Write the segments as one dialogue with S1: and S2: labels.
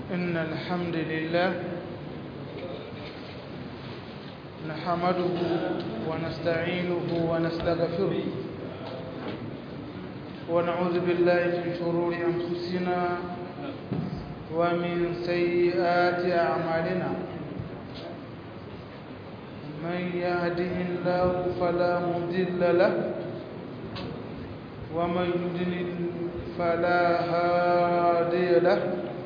S1: إن الحمد لله نحمده ونستعينه ونستغفره ونعوذ بالله من شرور أنفسنا ومن سيئات أعمالنا من يهده الله فلا مضل له ومن يضلل فلا هادي له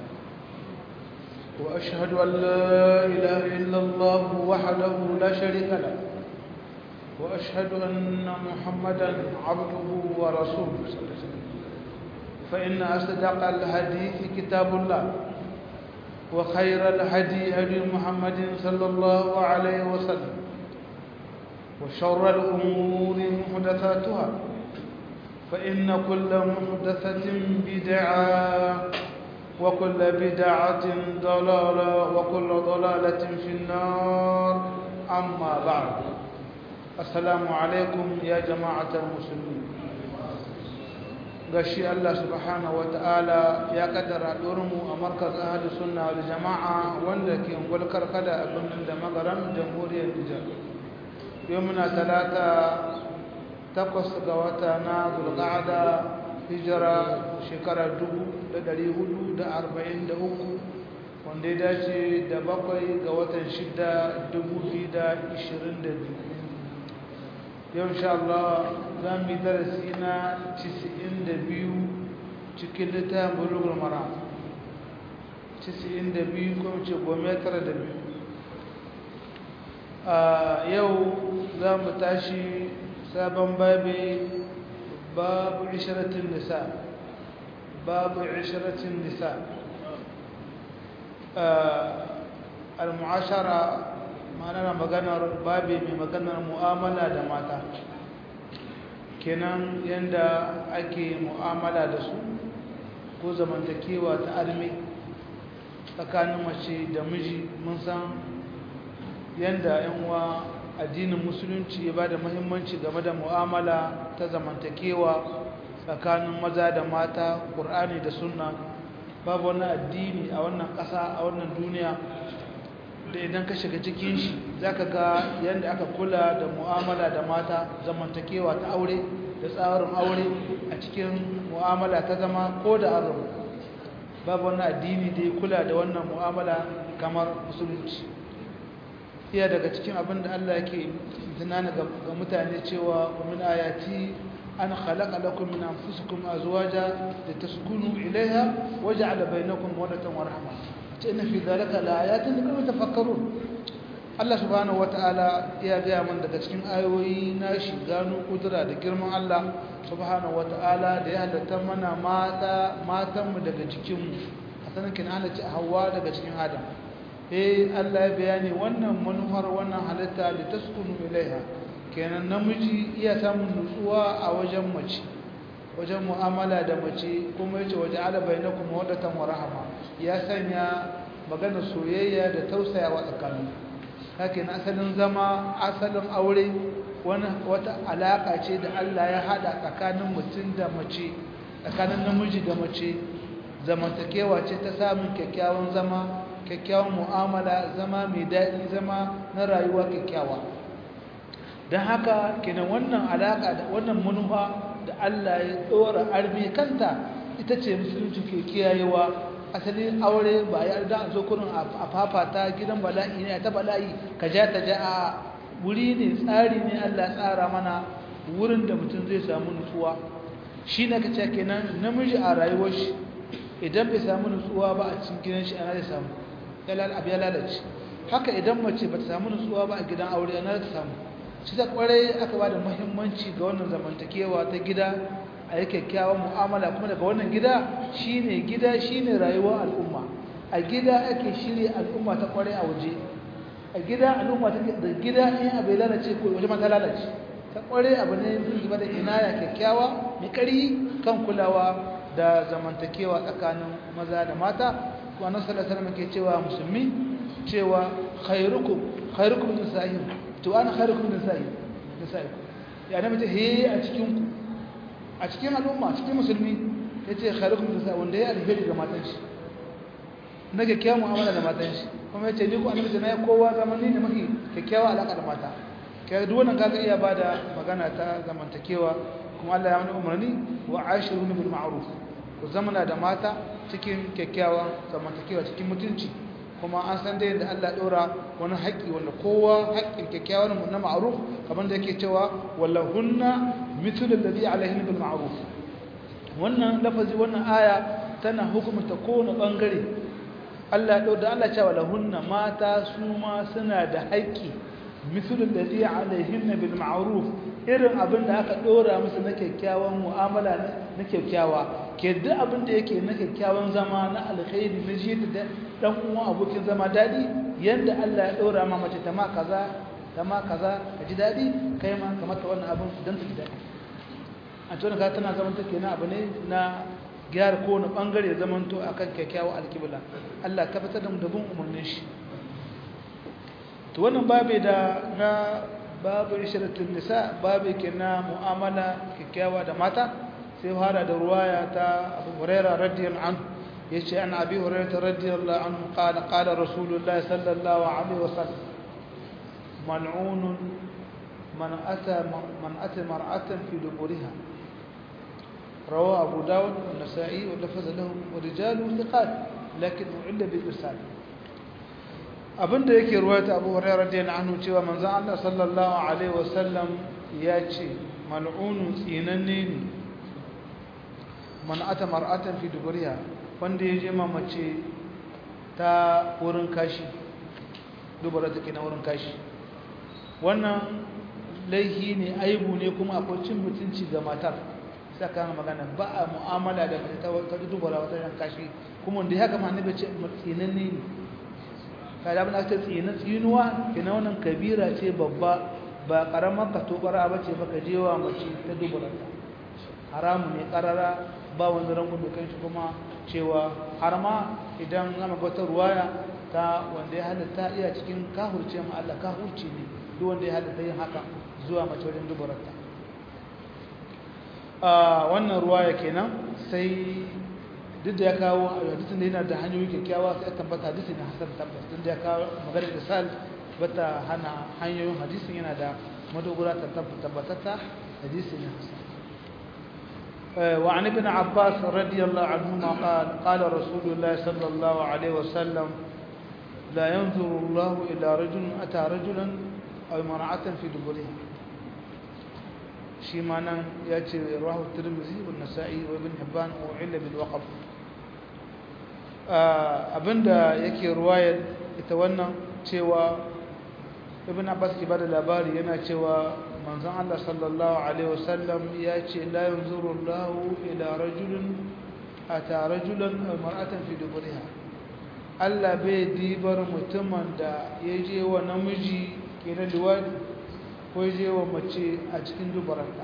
S1: وأشهد أن لا إله إلا الله وحده لا شريك له وأشهد أن محمدا عبده ورسوله فإن أصدق الحديث كتاب الله وخير الهدي هدي محمد صلى الله عليه وسلم وشر الأمور محدثاتها فإن كل محدثة بدعة وكل بدعة ضلالة وكل ضلالة في النار أما بعد السلام عليكم يا جماعة المسلمين gashi Allah subhanahu wata'ala ya kaddara mu a markaz ahli sunna wal jama'a wanda ke gulkar kada a birnin da magaran jamhuriyar Nijar yau muna talata takwas ga wata na zulqa'ada hijira shekara 1443 wanda ya dace da bakwai ga watan shida 2022 yau insha Allah za mu yi darasi na 92 cikin littafin bulugul mara 92 ko ce gome tara da biyu a yau za mu tashi sabon babi babu ishiratin nisa babu ishiratin nisa al-mu'ashara ma'ana maganar babi mai maganar mu'amala da mata kenan yanda ake mu'amala da su ko zamantakewa ta arme tsakanin mace da miji mun san yanda yan uwa addinin musulunci ya bada muhimmanci game da mu'amala ta zamantakewa tsakanin maza da mata ƙur'ani da sunna babu wani addini a wannan ƙasa a wannan duniya da idan ka shiga cikin shi za ka ga yadda aka kula da mu'amala da mata zamantakewa ta aure da tsarin aure a cikin mu'amala ta zama ko da an babu wani addini da ya kula da wannan mu'amala kamar musulunci iya daga cikin abin da Allah yake tunana ga mutane cewa min ayati an khalaqa lakum min anfusikum azwaja litaskunu ilayha waja'ala bainakum mawaddatan wa rahmah inna fi dhalika laayatin liqawmin tafakkarun Allah subhanahu wataala ya gaya mun daga cikin ayoyi na shi gano kudura da girman Allah subhanahu wataala da ya halatta mana mata matan mu daga cikin mu asanin kin halatta Hawwa daga cikin Adam eh Allah ya bayani wannan manufar wannan halitta da taskunu ilaiha kenan namiji iya samun nutsuwa a wajen mace wajen mu'amala da mace kuma yace waje ala bainakum mawaddatan wa rahma ya sanya magana soyayya da tausayawa tsakanin haka na asalin zama asalin aure wani wata alaka ce da Allah ya hada tsakanin mutum da mace tsakanin namiji da mace zamantakewa ce ta samun kyakkyawan zama kyakkyawan mu'amala zama mai daɗi zama na rayuwa kyakkyawa don haka kenan wannan alaka da wannan manufa da Allah ya tsora armi kanta ita ce musulunci ke kiyayewa asalin aure ba ya da zo kurin a fafata gidan bala'i ne ta bala'i ka ja ta ja a wuri ne tsari ne Allah tsara mana wurin da mutum zai samu nutsuwa shi ne ka ce kenan namiji a rayuwar shi idan bai samu nutsuwa ba a cikin gidan shi ana zai samu abu ya lalace haka idan mace ba ta samu nutsuwa ba a gidan aure ana ta samu shi ta kwarai aka ba da muhimmanci ga wannan zamantakewa ta gida a yi kyakkyawan mu'amala kuma daga wannan gida shine gida shine rayuwar al'umma a gida ake shirya al'umma ta kwarai a waje a gida al'umma ta da gida in abu ya lalace ko waje ma ta lalace ta kwarai abu ne zai ba da inaya kyakkyawa mai kari kan kulawa da zamantakewa tsakanin maza da mata wannan sallallahu alaihi wasallam ke cewa musulmi cewa khairukum khairukum nisa'ihim to ana khairukum nisa'ihim nisa'ihim ya nabi ta he a cikin ku a cikin al'umma cikin musulmi yace khairukum nisa'i wanda ya alheri ga matan shi na kyakkyawan mu'amala da matan shi kuma ya ce ni ko annabi na kowa zamani ne mafi kyakkyawa alaka da mata kai duk wannan kaga iya bada magana ta zamantakewa kuma Allah ya mana umarni wa ashiruna bil ma'ruf ku zamana da mata cikin kyakkyawan zamantakewa cikin mutunci kuma an san da yadda Allah ɗora wani haƙƙi wanda kowa haƙƙin kyakkyawan na ma'ruf kamar da yake cewa wallahunna mithlu alladhi alaihin bil ma'ruf wannan lafazi wannan aya tana hukumta kowane bangare Allah ya ɗora Allah cewa lahunna mata su ma suna da haƙƙi mithlu alladhi alaihin bil ma'ruf irin abin da aka ɗora musu na kyakkyawan mu'amala na kyakkyawa ke duk abin da yake na kyakkyawan zama na alkhairi na ji da dan uwan abokin zama dadi yanda Allah ya dora ma mace ta ma kaza ta ma kaza ka ji dadi kai ma ka mata wannan abin dan ta ji dadi a tona ka tana zaman take na abu ne na gyara ko na bangare zaman to akan kyakkyawan alkibla Allah ka fitar da mu da bin umarnin shi to wannan babe da na babu isharatul nisa babe ke na mu'amala kyakkyawa da mata sai fara da ruwaya ta Abu Hurairah radiyallahu anhu yace an Abi Hurairah radiyallahu anhu qala qala Rasulullah sallallahu alaihi wasallam mal'un man ata man ata mar'atan fi duburiha رواه أبو داود والنسائي ولفظ له ورجاله ثقات لكن أعل بالإرسال abinda yake ruwata Abu Hurairah radiyallahu anhu cewa manzon Allah sallallahu alaihi wasallam ya ce mal'unun tsinanne ne man ata mar'atan fi duburiha wanda ya je mace ta wurin kashi dubara take na wurin kashi wannan laihi ne aibu ne kuma akwai cin mutunci ga matar sai ka magana ba a mu'amala da mace ta dubara wata ran kashi kuma wanda ya haka ma annabi ce tsinanne ne kada abin da aka tsina tsinuwa kina wannan kabira ce babba ba karamar ka tobara ba ce baka jewa mace ta dubara haramu ne karara ba wani rangun da kanshi kuma cewa har ma idan ana wata ruwaya ta wanda ya halatta iya cikin kahurce ma Allah kahurci ne duk wanda ya halatta yin haka zuwa mace wajen dubararta a wannan ruwaya kenan sai duk da ya kawo hadisin da yana da hanyoyi kyakkyawa sai tabbata hadisi na hasan tabbas duk da ya kawo maganar da sal bata hana hanyoyin hadisin yana da madogara ta tabbatata hadisi na hasan وعن ابن عباس رضي الله عنهما قال قال رسول الله صلى الله عليه وسلم لا ينظر الله إلى رجل أتى رجلا أو مرأة في دبرها شي معنى يأتي رواه الترمذي والنسائي وابن حبان وعل بالوقف abinda yake ruwayar ita wannan cewa ibn abbas ke bada labari yana cewa manzon Allah sallallahu alaihi wasallam ya ce la yanzuru Allah ila rajulin ata rajulan aw mar'atan fi duburiha Allah bai dibar mutumin da ya je wa namiji kenan liwadi ko ya je wa mace a cikin dubaranta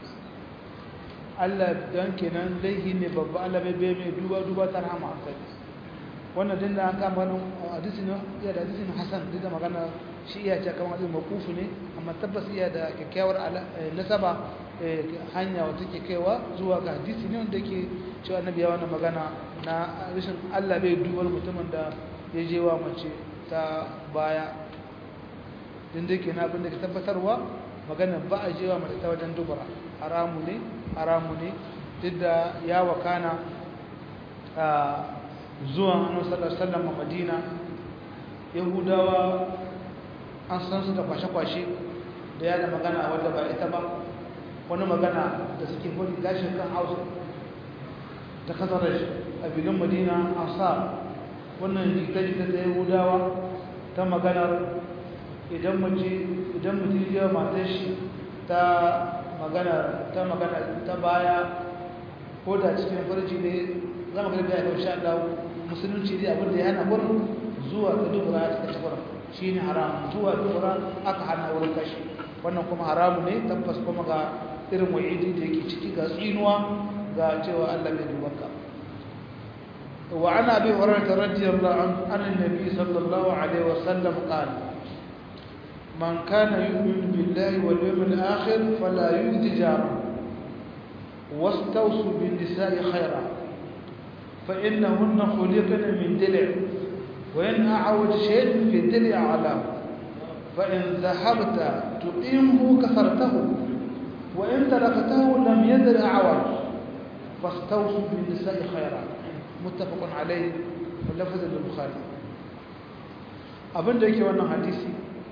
S1: Allah dan kenan laihi ne babba Allah bai bai mai duba duba ta rahama hankali wannan din da an kama nan hadisi ne ya da hadisi ne hasan duk da magana shi iya ce kamar hadisi makufu ne amma tabbas iya da kyakkyawar nasaba hanya wata ke kaiwa zuwa ga hadisi ne wanda ke cewa annabi ya wannan magana na rashin Allah bai dubar mutumin da ya je wa mace ta baya din da ke na abin da ke tabbatarwa magana ba a je wa mace ta wajen dubara haramu ne haramu ne duk da ya wakana zuwan annabi sallallahu alaihi wasallam a Madina Yahudawa an san su da kwashe-kwashe da yada magana wadda ba ita ba wani magana da suke hudu gashin kan hausa ta kasarar a bilin madina ansar wannan jita-jita ta yahudawa ta maganar idan mutum ya matar shi ta magana ta magana ta baya ko da cikin farji ne za mu garbi a yau sha Allah musulunci dai abin da ya hana gurin zuwa ga dubura ta kace gurin shine haram zuwa dubura aka hana wurin kashi wannan kuma haramu ne tabbas kuma ga irin wa'idi da yake ciki ga tsinuwa ga cewa Allah bai dubanka wa ana bi hurairah radiyallahu anhu anna nabi sallallahu alaihi wasallam qala man kana yu'minu billahi wal yawmil akhir fala yu'ti jara wastawsu bin nisa'i khayra فإنهن خلقن من دلع وإن أعوج شيء في الدلع علاه فإن ذهبت تقيمه كسرته وإن تركته لم يدر أعوج فاستوصوا بالنساء خيرا متفق عليه واللفظ للبخاري abin da yake wannan hadisi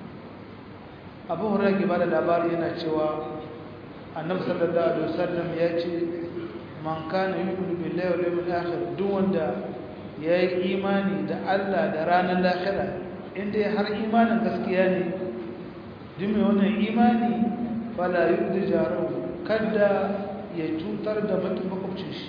S1: abu hurairah ke bada labari yana cewa annabi sallallahu alaihi wasallam ya ce man kana yu'minu billahi wal yawmil akhir duk wanda yayi imani da Allah da ranar lahira inda har imanin gaskiya ne duk mai wannan imani fala yu'di jaru kada ya cutar da mutum makwabcin shi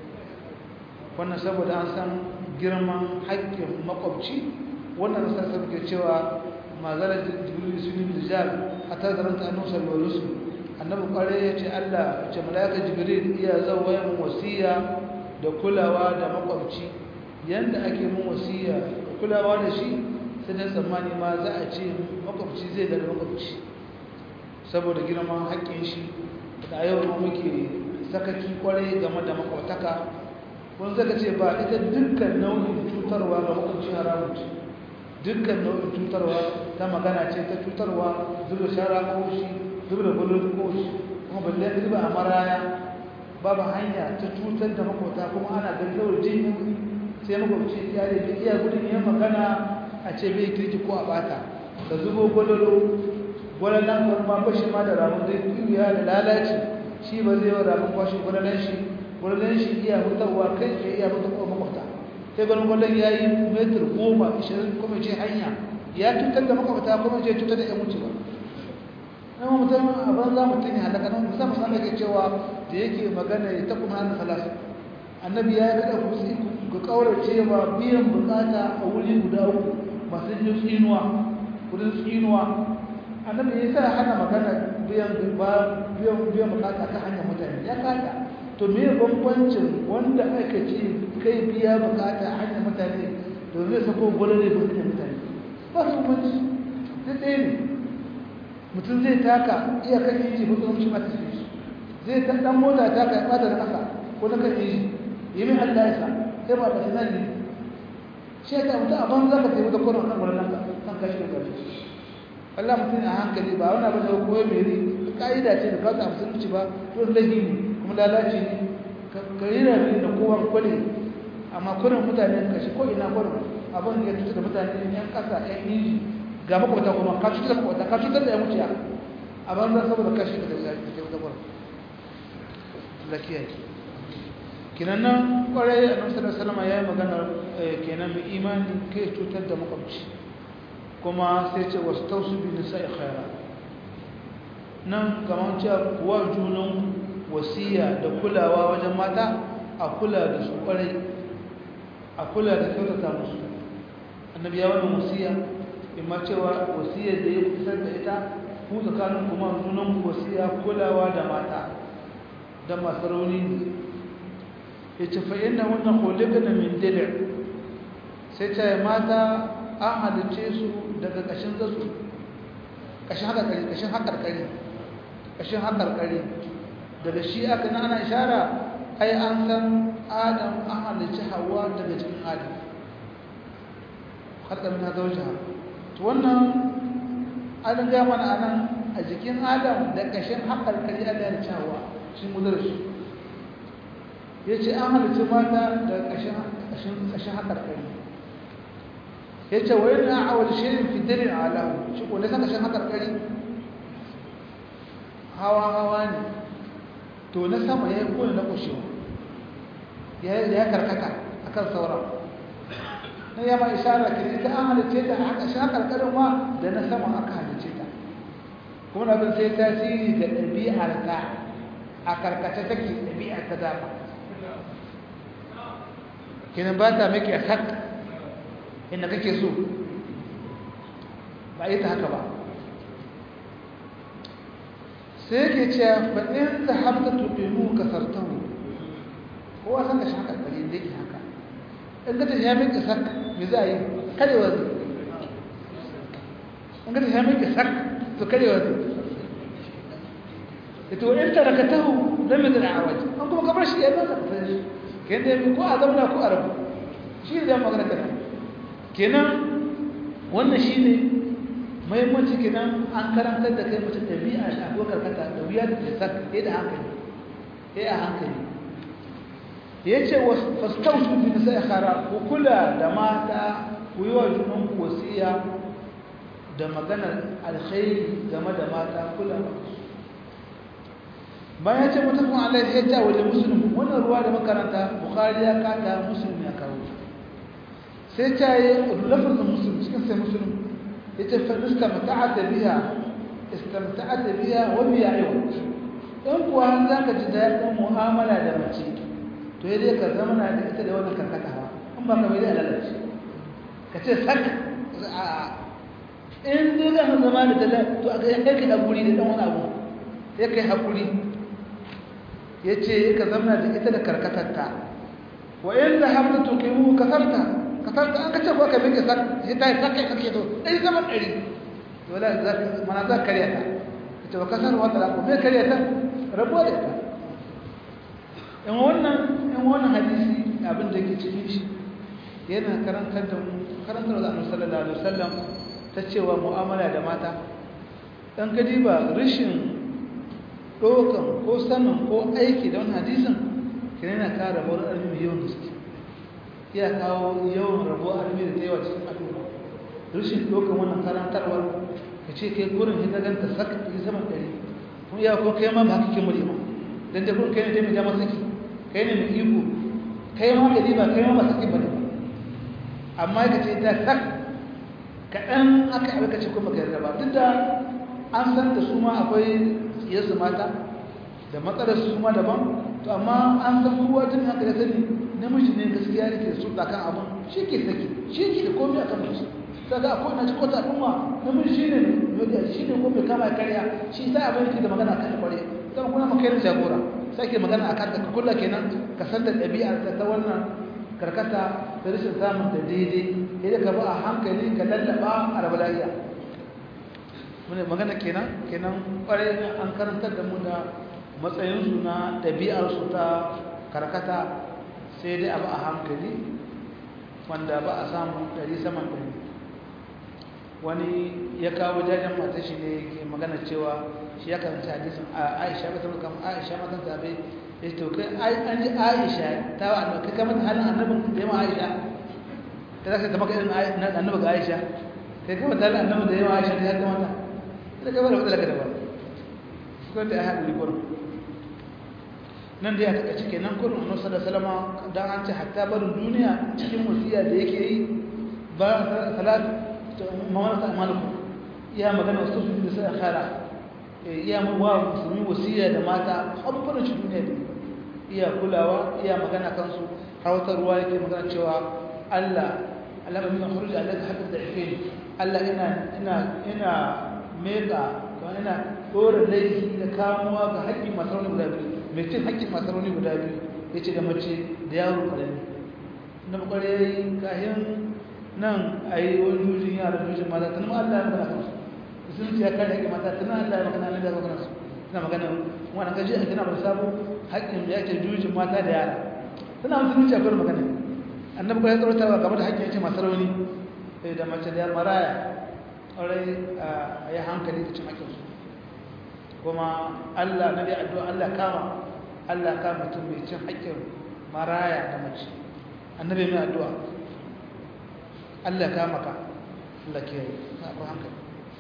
S1: wannan saboda an san girman haƙƙin makwabci wannan da sassa ke cewa mazalar jibril sun yi rijal a tazarar ta nusar wa rusu annabi kwarai ya ce allah ce malaka jibril iya zauwa yin wasiya da kulawa da makwabci yadda ake mun wasiya da kulawa da shi sai da tsammani ma za a ce makwabci zai daga makwabci saboda girman haƙƙin shi da yau muke sakaki kwarai game da makwabtaka wani zaka ce ba ita dukkan nau'in cutarwa ga makwabci haramun ce dukkan nau'in cutarwa ta magana ce ta cutarwa zuba shara ko shi zuba da gudun ko shi kuma balle zuba a maraya babu hanya ta cutar da makwabta kuma ana gaggawar jin sai makwabci ya da iya gudun yin magana a ce bai kirki ko a bata ka zubo gwalolo gwalolan kuma bashi ma da ramun zai tuya da lalaci shi ba zai yi ramun kwashe gwalolan shi gwalolan shi iya hutarwa kai tsaye iya hutarwa makwabta sai ganin gwalon ya yi metar goma ishirin kuma ce hanya ya cutar da makwabta kuma ce cutar da yan wuce ba na mutum a banza mutum ya halaka nan musamman san da ke cewa da yake magana ya taɓa hannun salasa annabi ya yi kada ku ga ƙaurace ba biyan bukata a wuri guda uku masu yin tsinuwa wurin tsinuwa annabi ya sa hana magana biyan biyan bukata kan hanyar mutane ya kada to me bambancin wanda aka ce kai biya bukata a hanyar mutane to zai sako gwalare ba hanyar mutane ba su bambanci duk ɗaya ne mutum zai taka iya kan inji ba su shi mata shi zai ta ɗan mota taka ya ɓata da ƙasa ko na kan inji yi min allah ya sa sai ba ta sanar ne shi ya ta mutum a banza ka taimaka kwanan kan gwalaren ka kan kashi da ƙarfi Allah mutum a hankali ba wani abin da ya koya mai ri ka'ida ce da kawai a musulunci ba to lahi ne kuma lalace ne ka rira ne da kowa kwale amma kurin mutane ka shi ko ina kurin abin da ya tuta da mutane yan kasa yan inji ga makwata kuma ka cutar da makwata ka cutar da yan wuciya a banza saboda kashi da da ke wata kurin lakiya ke kinan nan kwarai a nan sallar salama ya yi maganar kenan mai imani kai cutar da makwabci kuma sai ce wasu tausu bi nisa'i khaira nan kamar cewa kuwa junan wasiya da kulawa wajen mata a kula da su kwarai a kula da kyautata musu annabi ya wannan wasiya imma cewa wasiya da ya kusar da ita ku tsakanin kuma junan wasiya kulawa da mata da masu rauni ne ya ce fa'in na wannan kolika na min dilir sai ta mata an halice su daga ƙashin zasu ƙashin haƙarƙari ƙashin haƙarƙari ƙashin haƙarƙari daga shi aka na ana ishara ai an san adam an halice hawa daga cikin adam haƙarƙari na zauja to wannan an ga mana anan a jikin adam da ƙashin haƙarƙari an halice hawa shi mu shi ya ce an halice mata da ƙashin haƙarƙari ya ce wa yana awal shirin fidirin alahu shi ko ne saka shan hakarkari hawa hawa ne to na sama ya yi kone na kushewa ya karkata a kan sauran na yama ishara ke ita an halice ta a shan hakarkarin ma da na sama aka halice ta kuma abin sai tasiri ga ɗabi'ar ta a karkata take ɗabi'ar ta dama kenan ba ta maki a sakka inda kake so ba yi ta haka ba sai yake cewa fa in zahabta tuqimu kasartahu kowa san ka shaka kare da yake haka in ka tafi ya miki sak me za a yi karewa zai in ka tafi ya miki sak to karewa zai ito in tarakatahu lam yadra awaj an kuma kamar shi ya ba ka fara kenan ko a zamana ko a rabu shi ne da magana kenan kenan wannan shi ne mahimmanci kenan an karantar da kai mutum ɗabi'a shi akwai karkata da wuya da sak ɗaya da hankali ɗaya a hankali ya ce fastautu fi nisa ya kara ku kula da mata ku yi wa junan wasiya da maganar alkhairi game da mata kula ba bayan ce mutum Allah ya ta wajen musulun wannan ruwa da makaranta bukhari ya kata musulun ya kawo sai ta yi lafazin musulun cikin sai musulun ya ce fadista mata'ata biya istamta'ata biya wa biya yau in kuwa za ka ji daɗin mu'amala da mace to ya dai ka zama na da ita da wannan karkatawa in ba ka bai da lalace ka ce sak a in dai za ka zama da dala to a ga ya kai haƙuri da ɗan wani abu ya kai haƙuri ya ce ka zama da ita da karkatarta wa in da hamdu tuqimu kasarta kasarta an kace ko ka bi sak sai ta sak kai kake to dai zaman ɗari wala za mana za kariya ta ita ba kasar wata la ko me kariya ta rabo da ita in wannan in wannan hadisi abin da ke cikin shi yana karantar da mu karantar da Annabi sallallahu alaihi wasallam ta cewa mu'amala da mata dan gadi ba rishin dokan ko sanin ko aiki da wannan hadisin kina yana kara rabuwar armi mai yawan gaske iya kawo yawan rabuwar armi da yawa cikin al'umma rishin dokan wannan karantarwar ka ce kai gurin hita ganta saka ta sama ɗari kuma iya ko kai ma ba kake muri ba dan da gurin kai ne mai jama saki kai ne mai iko kai ma ka ba kai ma ba saki ba ne amma ka ce ta sak kaɗan aka abin ka ce kuma ka yarda ba duk da an san da su ma akwai tsiyarsu mata da matsalar su ma daban to amma an san kowa tun haka da sani namiji ne gaskiya ne ke su kan abin shi ke saki shi ke da komai akan musu kaga akwai na cikin wata al'umma namiji shi ne mai shi ne ko mai kama karya shi sai abin yake da magana kan kware zama kuna maka yin jagora sai ke magana akan ka kula kenan ka san da ɗabi'ar ta wannan karkata da rashin samun da daidai idan ka ba a hankali ka lallaba a rabu lafiya mune magana kenan kenan kwarai an karantar da mu da matsayinsu na ɗabi'arsu ta karkata sai dai abu a hankali wanda ba a samu ɗari saman ɗari wani ya kawo jajen mata shi ne ke magana cewa shi ya karanta hadisin a aisha ba ta muka aisha matan tabe ya ce kai an ji aisha ta wa annabi kai kamar halin annabin da yawa aisha ta zaka ta maka irin annabi ga aisha kai kamar halin annabi da yawa aisha ta yadda mata da gaba da wadda da ba ko da ya haɗu gurin nan da ya taka cike nan kurin annabi sallallahu alaihi wasallam dan an ce hatta barin duniya cikin wasiya da yake yi ba salat mawarata amalukum iya magana wasu su da sai khara iya wa musulmi wasiya da mata habbarin shi duniya da iya kulawa iya magana kansu har wata ruwa yake magana cewa Allah Allah ba min khuruj alaka hatta da'ifin Allah ina ina ina mega ko ina dora laifi da kamuwa ga haƙƙin masaroni guda biyu mai cin haƙƙin masaroni guda biyu yace da mace da yaro karami na bukare kahin nan a yi wani jujin yara jujin mata tunan Allah ya magana kansu sun ce ya kare haƙƙin mata tunan Allah ya magana nan da ya magana su suna magana wani gaji a tana bar sabo haƙƙin da yake jujin mata da yara suna musulunci a kawai magana annabi ko ya tsarota ba game da haƙƙin yake masu rauni da mace da maraya ƙwarai a yi hankali da cin haƙƙinsu kuma Allah na dai addu'a Allah kama Allah kama mutum mai cin haƙƙin maraya da mace annabi mai addu'a Allah ka maka Allah ke yi na akwai hankali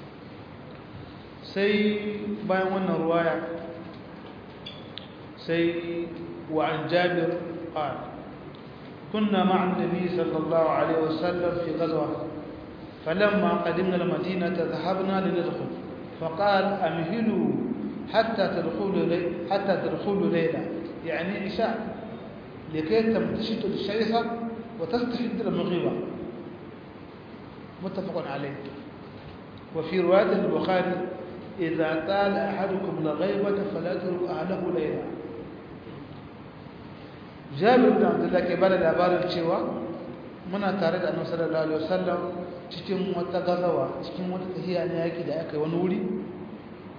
S1: sai bayan wannan ruwaya sai wa an jabir qala كنا مع النبي صلى الله عليه وسلم في غزوة فلما قدمنا المدينة ذهبنا لندخل فقال أمهلوا حتى تدخلوا لي حتى تدخلوا ليلة يعني عشاء لكي تمتشطوا الشيخة وتستحد المغيبة متفق عليه وفي رواية البخاري إذا طال أحدكم الغيبة فلا تروا أهله ليلا جابر بن عبد الله كبار الأبار الشيوى muna tare da annabi sallallahu alaihi wasallam cikin wata gazawa cikin wata tahiya ne yaki da aka wani wuri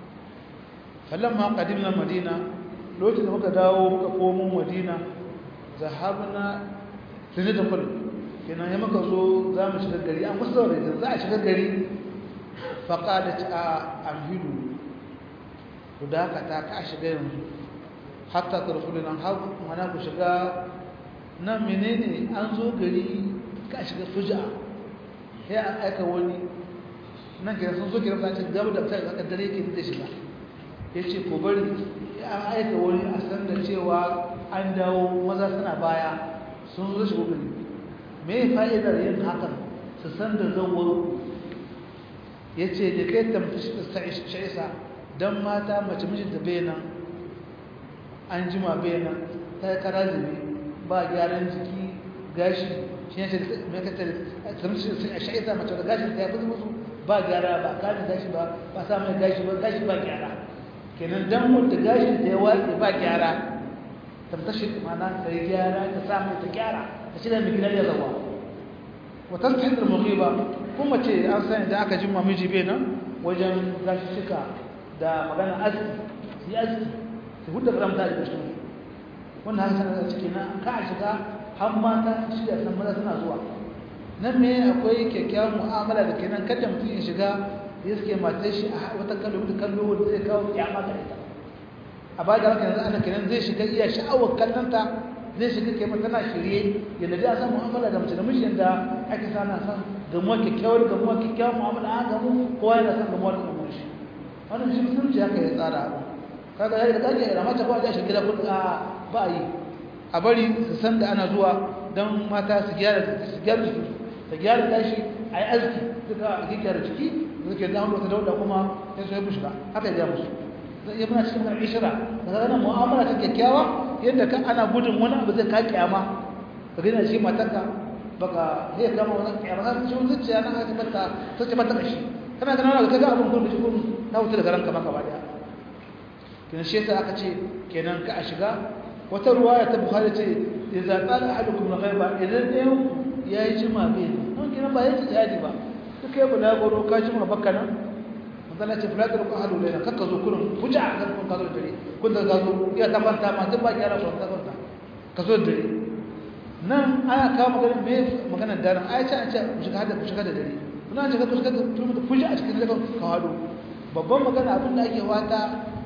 S1: falamma qadimna madina lokacin da muka dawo muka komo madina zahabna tuni da kul kenan ya muka zo za mu shiga gari an kusa da za a shiga gari faƙadat a amhidu ku dakata ka shiga yanzu hatta tarfulu nan har mana ku shiga nan menene an zo gari ka shiga fuja sai an aika wani nan kira sun zo kira ta gaba da ta zaka dare ke da shiga yace ko bari an aika wani a san da cewa an dawo maza suna baya sun zo shigo gari me fa'idar yin hakan su san da zawwaro yace da kai tamtashi sha'isa dan mata mace mijinta bai nan an jima bai nan ta kara zube ba gyaran jiki gashi shi ne mai katare a sha'ita mace da gashin ta ya fi musu ba gyara ba kajin gashi ba ba sa mai gashi ba gashi ba gyara kenan dan mutu gashin ta ya watsi ba gyara tamtashi mana ta yi gyara ta sa mai ta gyara ta shi da mai gidan ya zawa wata ta hidar ba kuma ce an sani da aka jima miji bai nan wajen gashi shika da magana aski su yi aski su hudu da ramta da cikin wannan haka sanar da ciki na ka a shiga har mata shirya san maza suna zuwa nan me akwai kyakkyawan mu'amala da kenan kada mutum ya shiga ya suke matar shi a wata kallo da kallo wanda zai kawo kyama ga ita a ba da haka yanzu ana kenan zai shiga iya sha'awar kallonta zai shiga kai mata na shirye yadda dai a san mu'amala da mace da miji yadda ake sana san gamuwa kyakkyawar gamuwa kyakkyawan mu'amala a gamu kowa yana san gamuwa da gamuwa shi wannan shi musulunci haka ya tsara abu kaga yayin da kake da mata ba da shi gida kun a ba yi a bari su san da ana zuwa dan mata su gyara su gyara su ta gyara tashi ai aski duka a gyara ciki suke da wata dauda kuma sai su yi bushka haka ya musu zai iya muna cikin karɓi shira daga ganin mu'amala ta kyakkyawa yadda ka ana gudun wani abu zai ka kyama ka gina shi matanka baka zai kama wani kyama za su ci wani zuciya na haka mata ta ce mata kashi kana ganin wani kaga abin gudu shi gudu na wuce daga ranka maka ba daya kenan shi yasa aka ce kenan ka a shiga wata ruwaya ta bukhari ce idza qala ahadukum al-ghaiba idan ɗayan yayi jima bai don kenan ba yake jadi ba duk kai bula goro ka jima bakka nan manzala ce fulatar ku ahadu lana kakka zo kullum fuja a kan kun ka zo da dare kun da zo iya ta kwanta ma tun ba ki yara kwanta kwanta ka zo da dare nan ana kawo maganin me maganar daren ai ce an ce ku shiga da ku shiga da dare kuna ce ku shiga da fuja a cikin dare ka hado babban magana abin da ake wata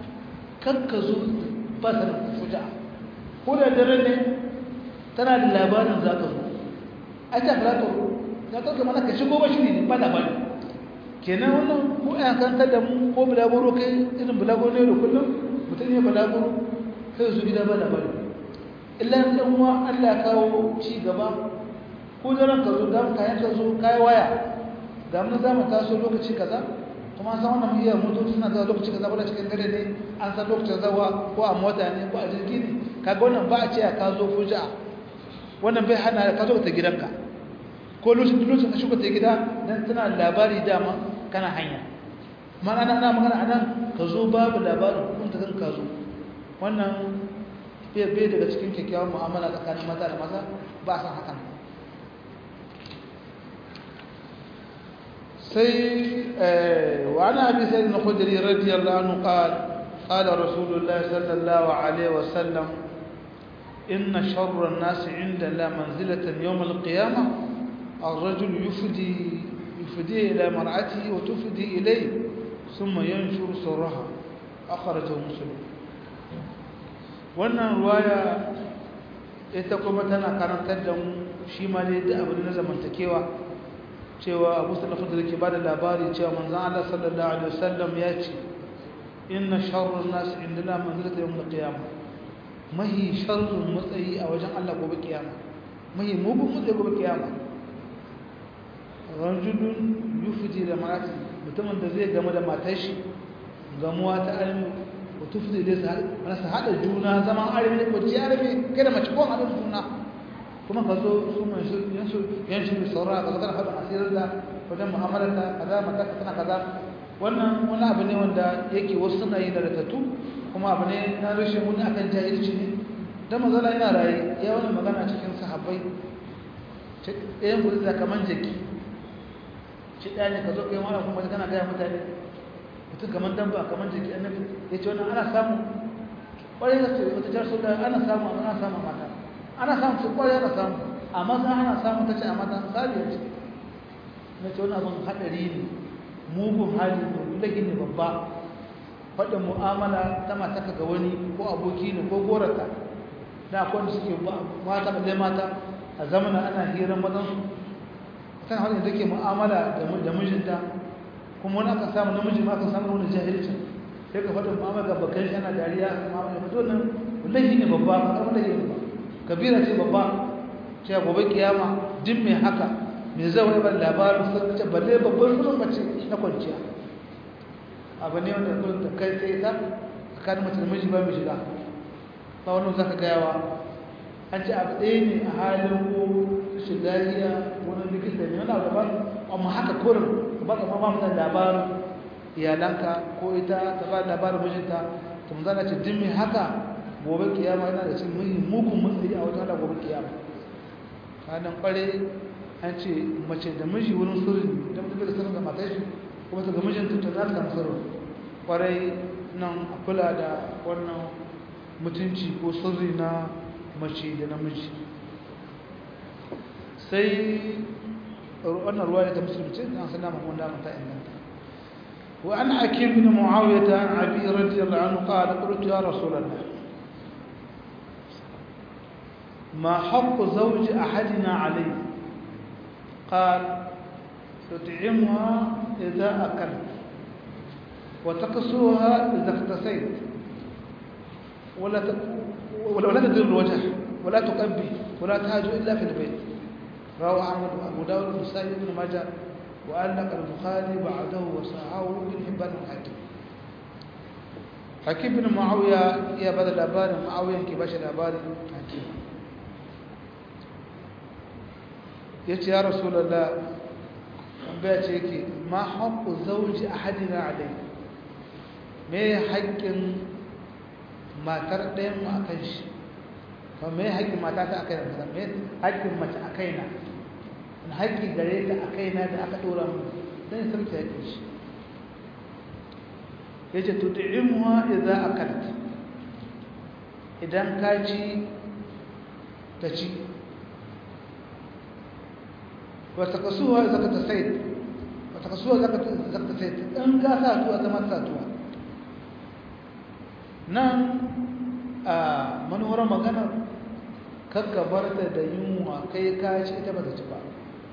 S1: kakka zo ba sanin fuja ko da dare ne tana da labarin za ka zo ai ta fulatar ya kauke mana ka shigo ba shi ne ba labari kenan wannan ko a kantar da mu ko bulaguro kai irin bulaguro ne da kullum mutum ne bulaguro kai su gida ba labari illa ɗan uwa Allah kawo ci gaba ko daren ka zo dan kayan ka zo kai waya ga mun za mu taso lokaci kaza kuma san wannan miyar motoci suna zuwa lokaci kaza ba cikin dare ne an san lokacin zawa ko a mota ne ko a jirgi ne kaga wannan ba a ce ka zo fuja wannan bai hana ka zo ta gidanka ko lokacin lokacin ka shigo ta gida dan tana labari dama kana hanya mana ana magana anan ka zo babu labarin kun ta kan ka zo wannan bai bai daga cikin kyakkyawan mu'amala tsakanin maza da maza ba san hakan sai wa ana abi sayyid al-khudri radiyallahu anhu qala qala rasulullah sallallahu alaihi wasallam inna sharra an-nas 'inda la manzilatan yawm al-qiyamah الرجل يفدي يفدي إلى مرأته وتفدي إليه ثم ينشر سرها أخرجه مسلم wannan ruwaya ita kuma tana karantar da mu shi ma dai da abu na zamantakewa cewa abu sallallahu alaihi ke bada labari cewa manzon Allah sallallahu alaihi wasallam ya ce inna sharrun nas indana manzilata yawm al-qiyamah mahi sharrun matsayi a wajen Allah gobe kiyama mahi mugun matsayi gobe kiyama rajulun yufdi da marati mutumin da zai game da matar shi gamuwa ta almi ko tufdi da sa ana sa hada juna zaman almi ko ji almi kai da mace ko hada juna kuma ka zo su mai su yansu yansu saura ka kana hada asirin da wajen mu'amalarta kaza mata ka tana kaza wannan wani abu ne wanda yake wasu suna yi da ratatu kuma abu ne na rashin wani akan jahilci ne dan mazala yana raye ya wani magana cikin sahabbai ɗayan gudu da kaman jaki shi ɗaya ne ka zo kai wani kuma kana gaya mutane mutum kamar damba kamar jiki annabi ya ce wannan ana samu ƙwarai da su wata jar sauda ana samu ana samu mata ana samun su kwarai ana samu a maza ana samun ta ce a maza misali ce na ce wani abin haɗari ne mugun hali ne lagi ne babba faɗin mu'amala ta mataka ga wani ko aboki ne ko gorata da akwai wanda suke mata balle mata a zamana ana hirar mazansu tana wanda take mu'amala da mijinta kuma wani aka samu namiji ma aka samu wani jahilcin sai ka faɗin mu'amala ga bakan shi ana dariya mu'amala ba to nan wallahi ne babba ba kamar da yake ba kabira ce babba ce gobe kiyama din mai haka mai zama ba labarin sun ce balle babban sunan mace na kwanciya abu ne wanda kullum da kai sai ta tsakanin mace da miji ba mai shiga ba wani zaka gayawa an ce abu ɗaya ne a halin ko shiga iya wani likita ne wani abu daban amma haka kurin ba ka mama mutan labarin iyalanka ko ita ta ba labarin mijinta ta mun zana ce dimmi haka gobe kiyama yana da cikin muhimmin mugun matsayi a wata gobe kiyama kanan kware an ce mace da miji wurin sirri idan mutum da sirrin da matar shi kuma ta ga mijinta ta za ta samu sirri kwarai nan a kula da wannan mutunci ko sirri na mace da namiji sai wannan ruwa ta musulunci an sana mun wanda mata inganta wa an hakim bin muawiyah an abi radiyallahu anhu qala qultu ya rasulullah ما حق زوج أحدنا عليه قال تطعمها إذا أكلت وتقصوها إذا اقتسيت ولا ولا تدر الوجه ولا تقبي ولا تهاج إلا في البيت رواه أحمد وأبو داود والنسائي بن ماجه وألق البخاري بعده وصححه ابن حبان الحاكم حكيم بن معاوية يا بدل الأبار معاوية كباش الأبار حكيم يتي يا رسول الله tambaya ce yake ma haƙƙu zauji a hadina alai me haƙƙin matar ɗayan mu a kan shi kuma me haƙƙin mata ta a kai na me haƙƙin mace a kai na wani haƙƙi gare ta a kai na da aka ɗora mu don sarki haƙƙin shi ya ce tutu'imuwa idan akalt idan ka ci ta ci wata kasuwa zaka ta sai wata kasuwa zaka ta sai in ka sa tuwa zama sa tuwa nan a manuwar maganar kakkabar da da yunwa kai ka ci ita ba ta ci ba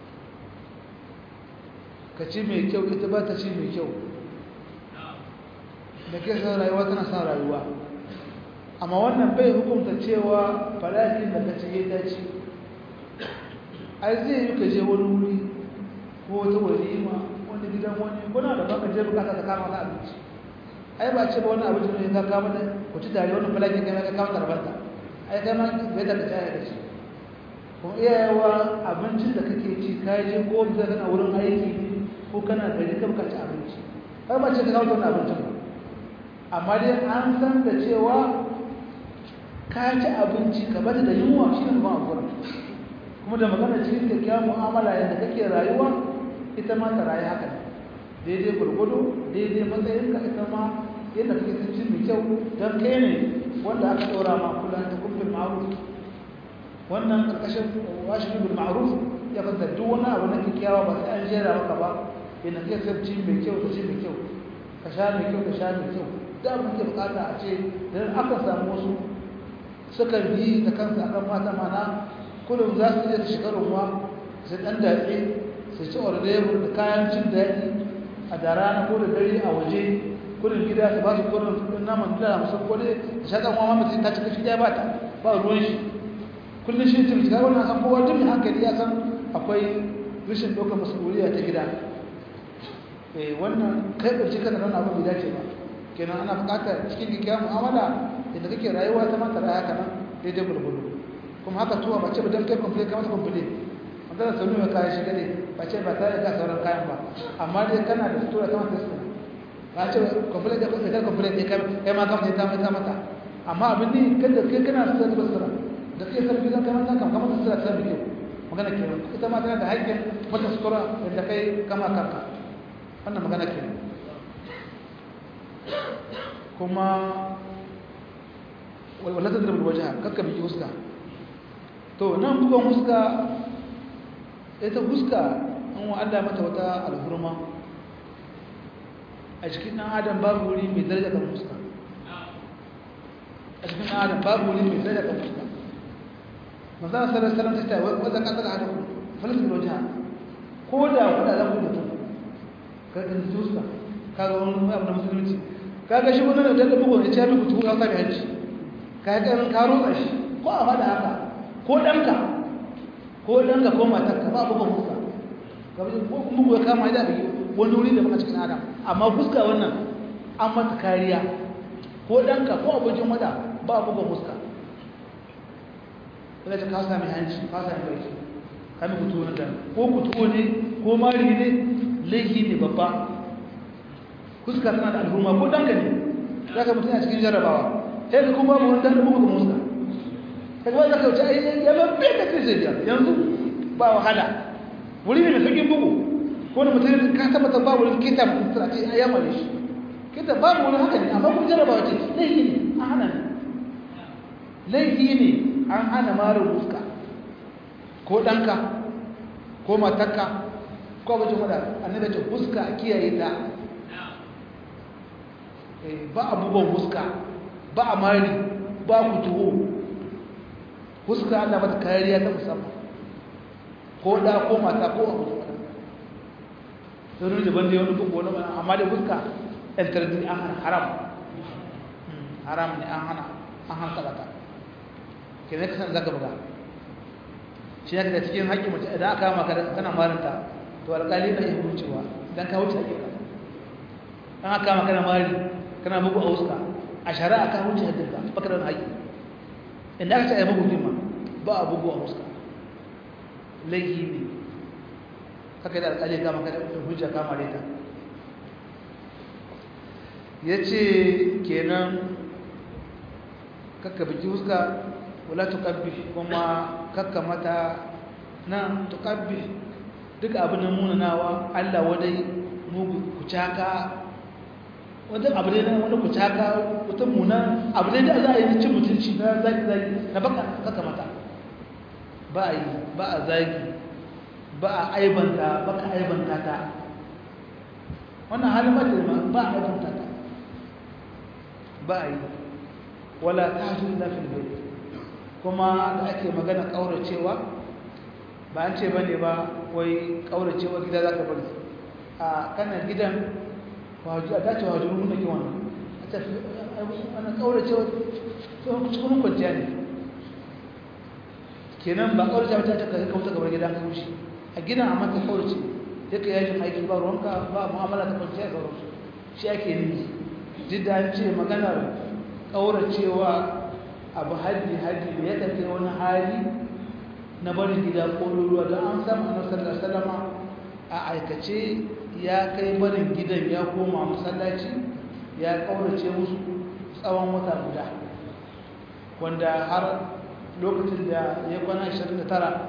S1: ka ci mai kyau ita ba ta ci mai kyau da ke san rayuwa tana san rayuwa amma wannan bai hukunta cewa falahin da ka ci ya dace ai zai yi ka je wani wuri ko wata walima wani gidan wani kuna da baka je bukata ta kama ta abinci ai ba ce ba wani abinci ne ka kama da ku ci tare wani falahin kai ka kama tarbanta ai kai ma bai da ka da shi kuma iyayewa abincin da kake ci ka je ko bisa kana wurin aiki ko kana gari ka bukaci abinci ai ba ce ka kawo wannan abincin ba amma dai an san da cewa ka ci abinci ka bada da yunwa shi ne ba a gurin kuma da magana cikin kyakkyawan mu'amala yadda kake rayuwa ita ma ta rayu haka daidai gurgudu daidai matsayinka ita ma yadda kake sun ci mai kyau don kai ne wanda aka ɗora ma kula ta kumfin ma'aruf wannan ƙarƙashin washin bil ma'aruf ya fanta duk wani abu na kyakkyawa ba sai an jera maka ba yadda kake son ci mai kyau ka ci mai kyau ka sha mai kyau ka sha mai kyau da abin ke bukata a ce don aka samu wasu sukan yi da kansu akan mata mana kullum za su je su shiga ruwa su ɗan datse su ci ordebur da kayan cin daɗi a da rana ko da dare a waje kullum gida su ba su kullum kudin naman dila musan ko dai da shaƙan wa mamata ta cika shi ɗaya ba ta ba ruwan shi kullum shi cin shiga wannan san kowa duk mai hankali ya san akwai rashin ɗaukar masuliya ta gida wannan kai ɗauki kan nan abin bai dace ba kenan ana buƙatar cikin kikkiya mu'amala da kake rayuwa ta mata raya kana daidai gurgudu kuma haka tuwa ba ce ba don kai kwamfule ka masa kwamfule wanda da sauni mai kayan shi gade ba ce ba tare da sauran kayan ba amma dai kana da sutura ta mata sutura ba ce kwamfule da kwamfule da kwamfule ne kai ma kamta ta mai ta mata amma abin ne kada kai kana sutura da sutura da kai sarfi zan kamar kan kamar sutura ta mai kyau magana ke ita ma tana da haƙƙin mata sutura da kai kama kanka wannan magana ke kuma wala ta zirbi wajen kakka biki huska to nan bugan huska ita huska an wa Allah mata wata alhurma a cikin ɗan adam babu wuri mai daraja kan huska a cikin ɗan adam babu wuri mai daraja kan huska manzana sallar sallar ta tayi wadda kasar hada ku falisin wajen ko da kuɗa za ku mutum ka ɗin huska ka ga wani abu na musulunci ka ga shi wani da da bugun ya ce ya mutu ka sami hanci ka yi ƙarin ka rotsa shi ko a faɗa haka ko ɗanka ko ɗanka ko matarka ba bugun fuska ko bugu ya kama da wani wuri da baka cikin adam amma fuska wannan an mata kariya ko ɗanka ko abokin wada ba bugun fuska daga ta ka sami hanci ka sami baki kami kutuwo na dan ko kutuwo ne ko mari ne laifi ne babba fuska tana da al'umma ko ɗanka ne za ka mutum a cikin jarrabawa sai ka kuma babu wani ɗan da bugun fuska kaga zaka wuce ai ya babbe da kai zai yanzu ba wahala wuri ne mai sauƙin bugu ko da mutum ka tabbata babu wani kita mutum a ce ai yamma shi kita babu wani haka ne amma kun jarraba wace laifi ne an hana ne laifi ne an hana marin fuska ko ɗanka ko matarka ko abin wada annabi ce fuska a kiyaye ta ba abubuwan fuska ba a mari ba ku tuho fuska Allah mata kariya ta musamman ko da ko mata ko abu da wani daban da wani bugu wani mana amma da fuska yantardi an hana haram haram ne an hana an hana sabata ke zai kasan zaka buga shi ya da cikin haƙƙi mace idan aka maka da kana marinta to alƙali na iya wucewa idan ka wuce haƙƙi an aka maka da mari kana bugu a fuska a shari'a ka wuce haƙƙinka baka da wani haƙƙi inda aka ce a yi bugu ma ba a bugu a fuska laifi ne haka da alƙali kama kada da hujja kama reta ya ce kenan kakka biki fuska wala tukabbi kuma kakka mata nan tukabbi duk abin da munanawa allah wadai mugu kucaka wanda abu ne wanda ku taka wata muna abu ne da za a yi cin mutunci na zaki zaki na baka kaka mata ba a yi ba a zagi ba a aibanta ba ka aibanta ta wannan halin mata ma ba a aibanta ta ba a yi wala ta hajji na filbai kuma da ake magana ƙauracewa ba an ce ba ne ba wai ƙauracewa gida za ka bari a kanan gidan wajen a dace wajen mun nake wannan a tafi ana kaurace cikin kwanciya ne kenan ba kaurace ba ta ta kai kauta gabar gidan ka wuce a gidan amma ta kaurace sai ka yajin aiki ba ruwanka ba mu'amala ta kwanciya ga ruwansu shi ake nufi duk da an ce maganar kauracewa abu haddi haddi da ya tafi wani hali na barin gida ko ruwa don an samu annabi sallallahu alaihi wasallama a aikace ya kai barin gidan ya koma masallaci ya kaurace musu tsawon wata guda wanda har lokacin da ya kwana 29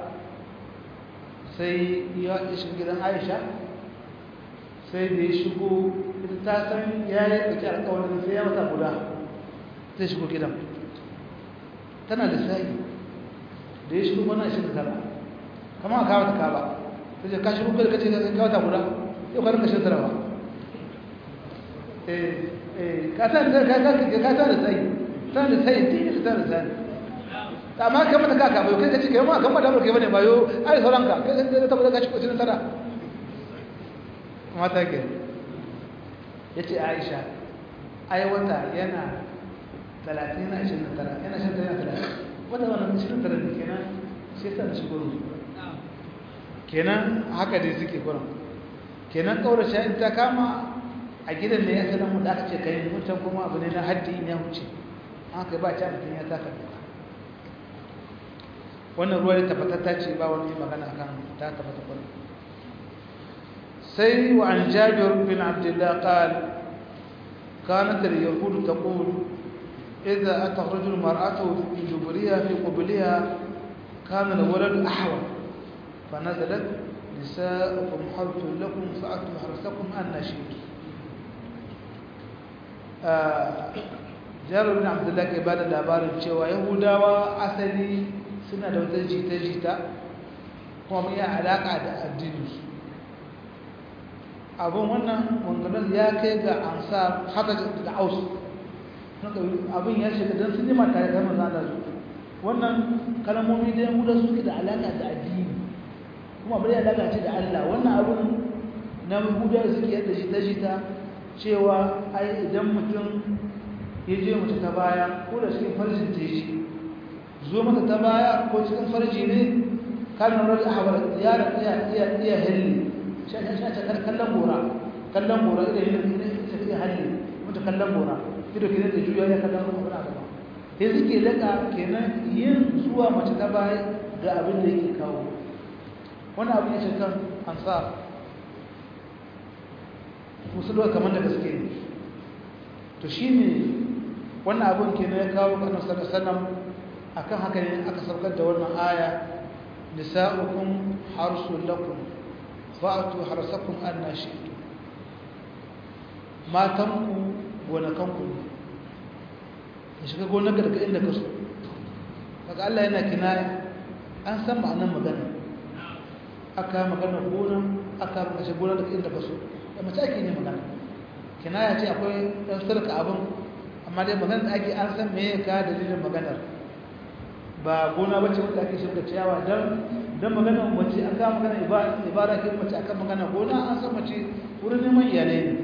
S1: sai ya shiga gidan aisha sai da ya shigo ta san ya yi ɗauki alkawarin sai ya wata guda zai shigo gidan tana da sai da ya shigo kwana 29 kama a kawo ta kaba ta ce ka shigo kada ka ce ka wata guda yau ka rinka shan tarawa ka ta da sai ta da sai ta ta da sai amma kai mata kaka bayo kai ka ce kai ma kan mata kai bane bayo ai sauran ka kai da ta bada ka ci kocin tara mata ke yace Aisha ai wata yana 30 na 29 yana shan tara 30 wata wannan 29 ne kenan sai ta shigo kenan haka dai suke gurin kenan kaurace in ta kama a gidan da ya sanar mu da aka ce kai mutum kuma abu ne na haddi in ya wuce haka ba ta mutum ya taka doka wannan ruwa da tabbatatta ce ba wani magana akan ta tabbata kuma sai wa an jabir bin abdullah qal كانت اليهود تقول إذا أتى الرجل مرأته في دبرها في قبلها كان الولد أحوال فنزلت نساؤكم حرث لكم فأتوا حرثكم أن شئتم jabir bin abdullahi ke bada labarin cewa yahudawa asali suna da wata jita-jita kuma mun yi alaƙa da addininsu abin wannan wanganar ya kai ga ansa haka da aus abin ya shiga don sun jima tare da maza da su wannan kalmomi da yahuda suke da alaƙa da addini kuma bari alaƙa ce da allah wannan abin na yahuda suke yadda jita-jita cewa ai idan mutum ya je mace ta baya ko da cikin farjin ta yi zo mata ta baya ko cikin farji ne kan rarrabe a hawa yaron iya iya iya helle shi a shi a kallon gora kallon gora idan yin ne ita iya halle mutu kallon gora ido ke da juya ya kallon gora gaba sai suke laka kenan yin zuwa mace ta baya ga abin da yake kawo wani abin ya ce kan ansar musu doka kamar da gaske ne to shi ne wannan abin ke ya kawo kanan sallallahu akan haka ne aka saukar da wannan aya nisa'ukum harsul lakum fa'atu harsakum anna shi'tum matanku gonakanku ne ka shiga gonarka daga inda ka so kaga Allah yana kinaya an san ma'anar magana aka magana gona aka kashe gona daga inda ka so da mace ake ne magana kinaya ce akwai ɗan sarka abin amma dai magana da ake an san me ya ka dalilin maganar ba gona ba ce wanda ake shirka ciyawa don don magana mace an kama magana ibada ke mace akan magana gona an san mace wurin neman iyalai ne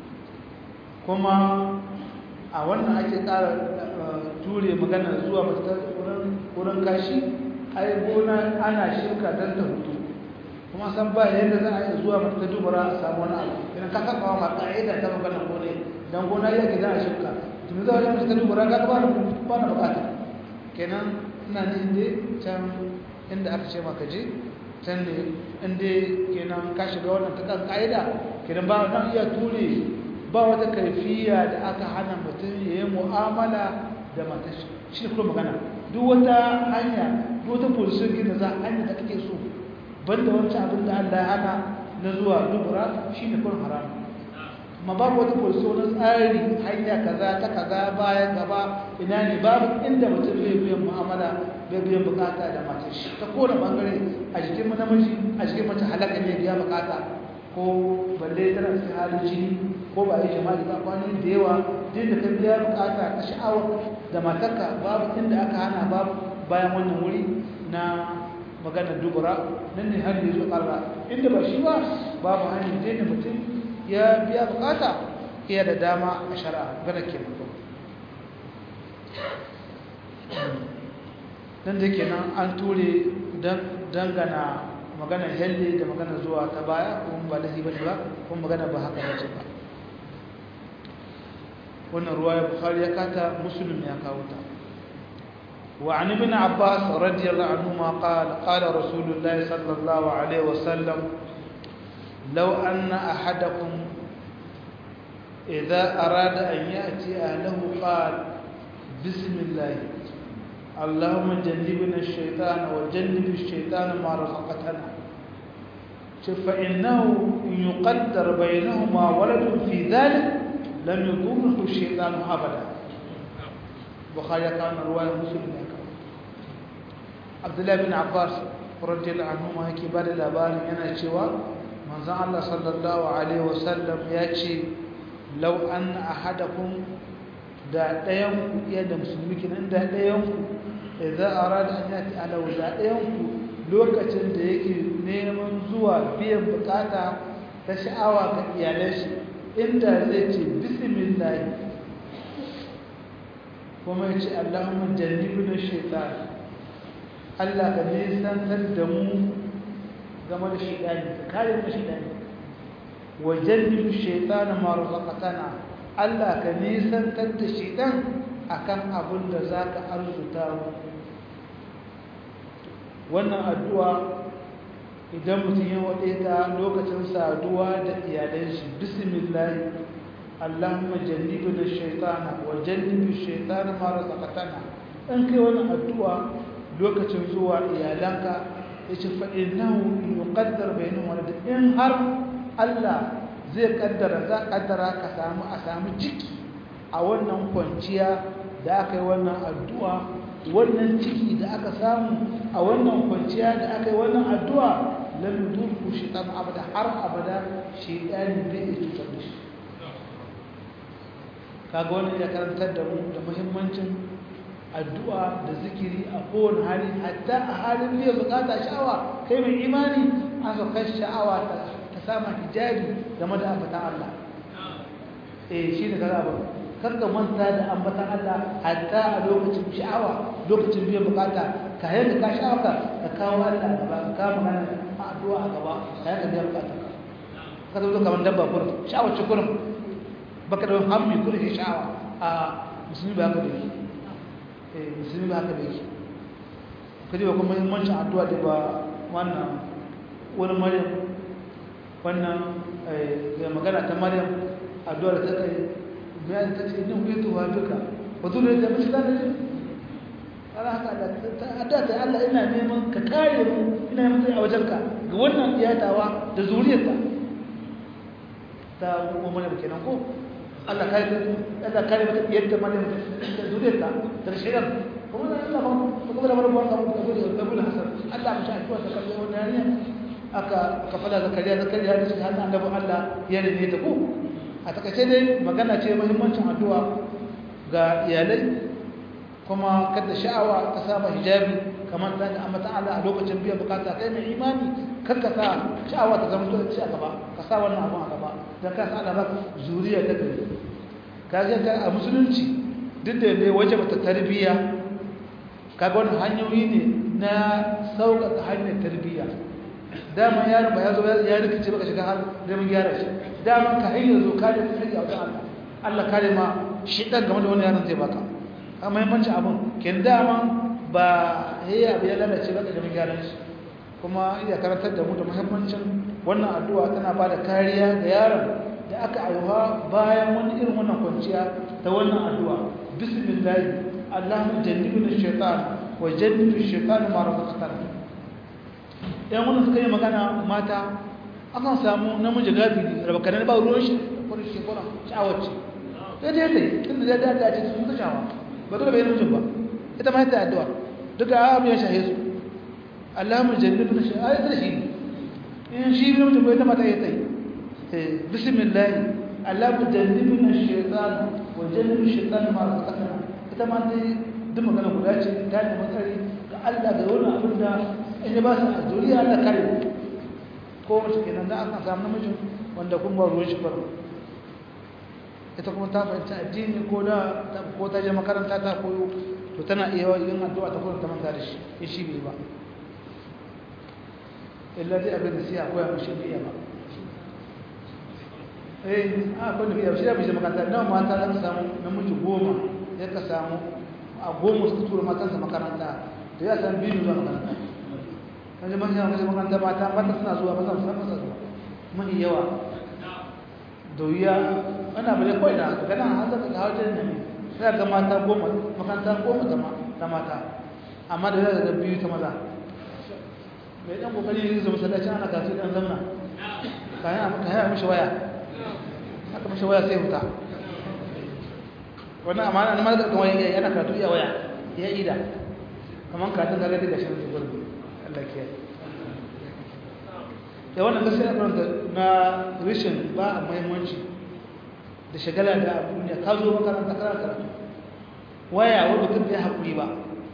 S1: kuma a wannan ake ƙara ture magana zuwa mace wurin kashi ai gona ana shirka don ta hutu kuma san ba yadda za a yi zuwa mata dubara a samu wani abu idan ka saka ma ka'ida ta magana gone dan gona yake za a shirka tun za a yi mata dubara ga ba na ba na bukata kenan ina ne inda can inda aka ce maka je can ne inda kenan ka shiga wannan ta kan ka'ida kenan ba nan iya ture ba wata kaifiya da aka hana mutum ya yi mu'amala da matashi shi ne kuma magana duk wata hanya duk wata position gina za hanya da kake so banda wancan abin da Allah ya hana na zuwa dubura shine kun haram amma babu wata kurso na tsari hanya kaza ta kaza baya gaba ina ne babu inda mutum zai biyan mu'amala bai biyan bukata da matar shi ta kowane bangare a jikin namiji a jikin mace halaka ne biya bukata ko balle tana cikin halin jini ko ba yi jama'i ba kwanan da yawa duk da ka biya bukata ta sha'awar da matarka babu inda aka hana babu bayan wannan wuri na maganar dubura nan ne har da zo ƙarra inda ba shi ba babu hanyar da mutum ya biya bukata iya da dama a shari'a gana ke mutu nan da ke nan an ture dangana maganar helle da maganar zuwa ta baya kuma ba lahi ba ne ba kuma magana ba haka ya ce ba wannan ruwa ya bukari ya kata musulun ya kawo ta وعن ابن عباس رضي الله عنهما قال قال رسول الله صلى الله عليه وسلم لو أن أحدكم إذا أراد أن يأتي أهله قال بسم الله اللهم جنبنا الشيطان وجنب الشيطان ما رزقتنا فإنه إن يقدر بينهما ولد في ذلك لم يضره الشيطان أبدا بخاري كان رواية مسلم Abdullahi bin Abbas radiyallahu anhu ma yake bada labarin yana cewa manzon Allah sallallahu alaihi wasallam ya ce law anna ahadakum da dayan ku iya da musulmi kinan da dayan ku idza arada an yati ala da dayan ku lokacin da yake neman zuwa biyan bukata ta sha'awa ga iyalan shi inda zai ce bismillah kuma ya ce Allahumma jannibna shaytan Allah ka nisantar da mu game da shaidani ka kare mu shaidani wa jannibu shaytana ma razaqtana Allah ka nisantar da shaitan akan abin da zaka arzuta mu wannan addu'a idan mutum ya wade ta lokacin saduwa da iyalan shi bismillah Allahumma jannibna shaytana wa jannibu shaytana ma razaqtana in kai wannan addu'a lokacin zuwa iyalanka ya ce fa'inahu yuqaddar bainu wani in har Allah zai kaddara za kaddara ka samu a samu ciki a wannan kwanciya da aka yi wannan addu'a wannan ciki da aka samu a wannan kwanciya da aka yi wannan addu'a lam yudurku shaitan abada har abada shaitani bai iya cutar da shi kaga wannan ya karantar da mu da muhimmancin addu'a da zikiri a kowane hali hatta a halin biyan bukata sha'awa kai mai imani an saukar sha'awa ta sama hijabi game da ambatan Allah eh shi ne kaza ba karka manta da ambatan Allah hatta a lokacin sha'awa lokacin biyan bukata ka yadda ka sha'awa ka kawo Allah gaba ka magana addu'a a gaba ka yadda biyan bukata ka zo kamar dabba kurum sha'awa ce kurum baka da hammi kurum sha'awa a musulmi ba ka da shi musulmi ba haka da yake kaji ba kuma muhimmancin addu'a da ba wannan wani maryam wannan ya magana ta maryam addu'a da ta kai bayan ta ce nin kuyi tuwa duka ba zuwa da mace ta ne ana haka da addu'a ta Allah ina neman ka kare mu ina neman tsaye a wajenka ga wannan iyatawa da zuriyarta ta kuma maryam kenan ko Allah kare Allah kare mata yadda maryam da zuriyarta da shirin kuma Allah ba kuma da barbuwa ka mutu da Abu Hasan Allah mu sha addu'a ta kalle wannan ne aka aka fada zakariya zakariya da shi har annabi Allah ya rene ta ko a takaice dai magana ce muhimmancin addu'a ga iyalai kuma kada sha'awa ta saba hijabi kamar da amma ta'ala a lokacin biyan bukata kai mai imani karka sa sha'awa ta zama to ci a gaba ka sa wannan abun a gaba dan ka sa Allah zuriya ta gari ka ga a musulunci duk da ne waje bata tarbiyya kaga wannan hanyoyi ne na sauƙaƙa hanyar tarbiyya dama yaron ba ya zo ya rikice baka shiga har da mun gyara shi dama ka hanyar zo kare ka hanyar wajen Allah Allah kare ma shi dan game da wani yaron zai baka a muhimmanci abun ken dama ba yayi abu ya lalace baka da mun gyara shi kuma iya karantar da mu da muhimmancin wannan addu'a tana bada kariya ga yaron da aka aiwa bayan wani irin wannan kwanciya ta wannan addu'a bismillah Allahumma jannibna ash-shaytan wa jannib ash-shaytan ma razaqtana yan wannan suka yi magana mata akan samu namiji gafiri rabakanin ba ruwan shi ko shi ko sha'awar ce sai dai dai tunda da da da ce sun ta shawa ba dole bai namijin ba ita ma ta addu'a duka abu ya shahe su Allahumma jannibna ash-shaytan ayat shi in shi namijin bai ta mata ya tai بسم الله اللهم جنبنا الشيطان وجنب الشيطان ما رزقنا ita ma dai duk magana guda ce ta ne matsari ga Allah da wani abin da in ya ba su a zuriya Allah kare ko mace kenan da aka samu namijin wanda kun ba ruwan shi faru ita kuma ta fahimci addini ko da ko ta je makaranta ta koyo to tana iya yin addu'a ta kuma ta manta da shi in shi bai ba illa dai abin da sai akwai a shi bai ba eh a kwanda biya shi da bishe makaranta nawa mata za ka samu namiji goma ya ka samu a goma su tura matansa makaranta da ya san biyu zuwa makaranta kan jama'a yana kashe makaranta mata mata suna zuwa ba za su samu zuwa mahi yawa da wuya ana bane kawai na gana an zaka ga wajen nan sai ga mata goma makaranta goma ta mata amma da ya ga biyu ta maza mai dan kokari ne zai masallaci ana kasu dan zamna kayan kayan mishi waya aka mashi waya sai huta wannan amana na malaka kan waya yana karatu iya waya ya ida kaman ka tun gagadi da shan zubar Allah ke ya wannan gaskiya kan na rishin ba a muhimmanci da shagala da duniya ka zo makaranta kana karatu waya wanda mutum bai hakuri ba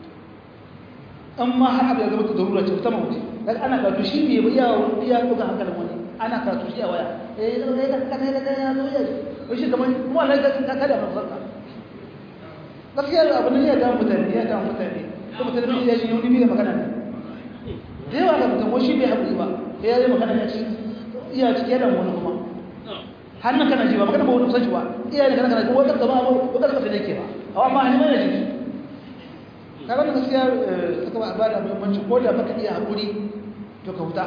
S1: amma har abu ya zama ta darura ce ta mawuce dan ana karatu shi ne ba iya iya duka hankalin wani ana karatu shi a waya eh da kai ka kai ka kai ya zo ya shi kamar mu Allah ka ka kada mu farka gaskiya abu ne ya ga mutane ya ga mutane ko mutane ne ya ji yau ne da magana ne da yawa ga mutum shi bai haƙuri ba sai ya yi magana ya ci iya cike da wani kuma hannun kana ji ba magana ba wani kusanci ba iya ne kana kana ji wata gaba ba ko kada ka ne ke ba amma ni mai ji kaga gaskiya suka ba ba da muhimmanci ko da baka iya haƙuri to ka huta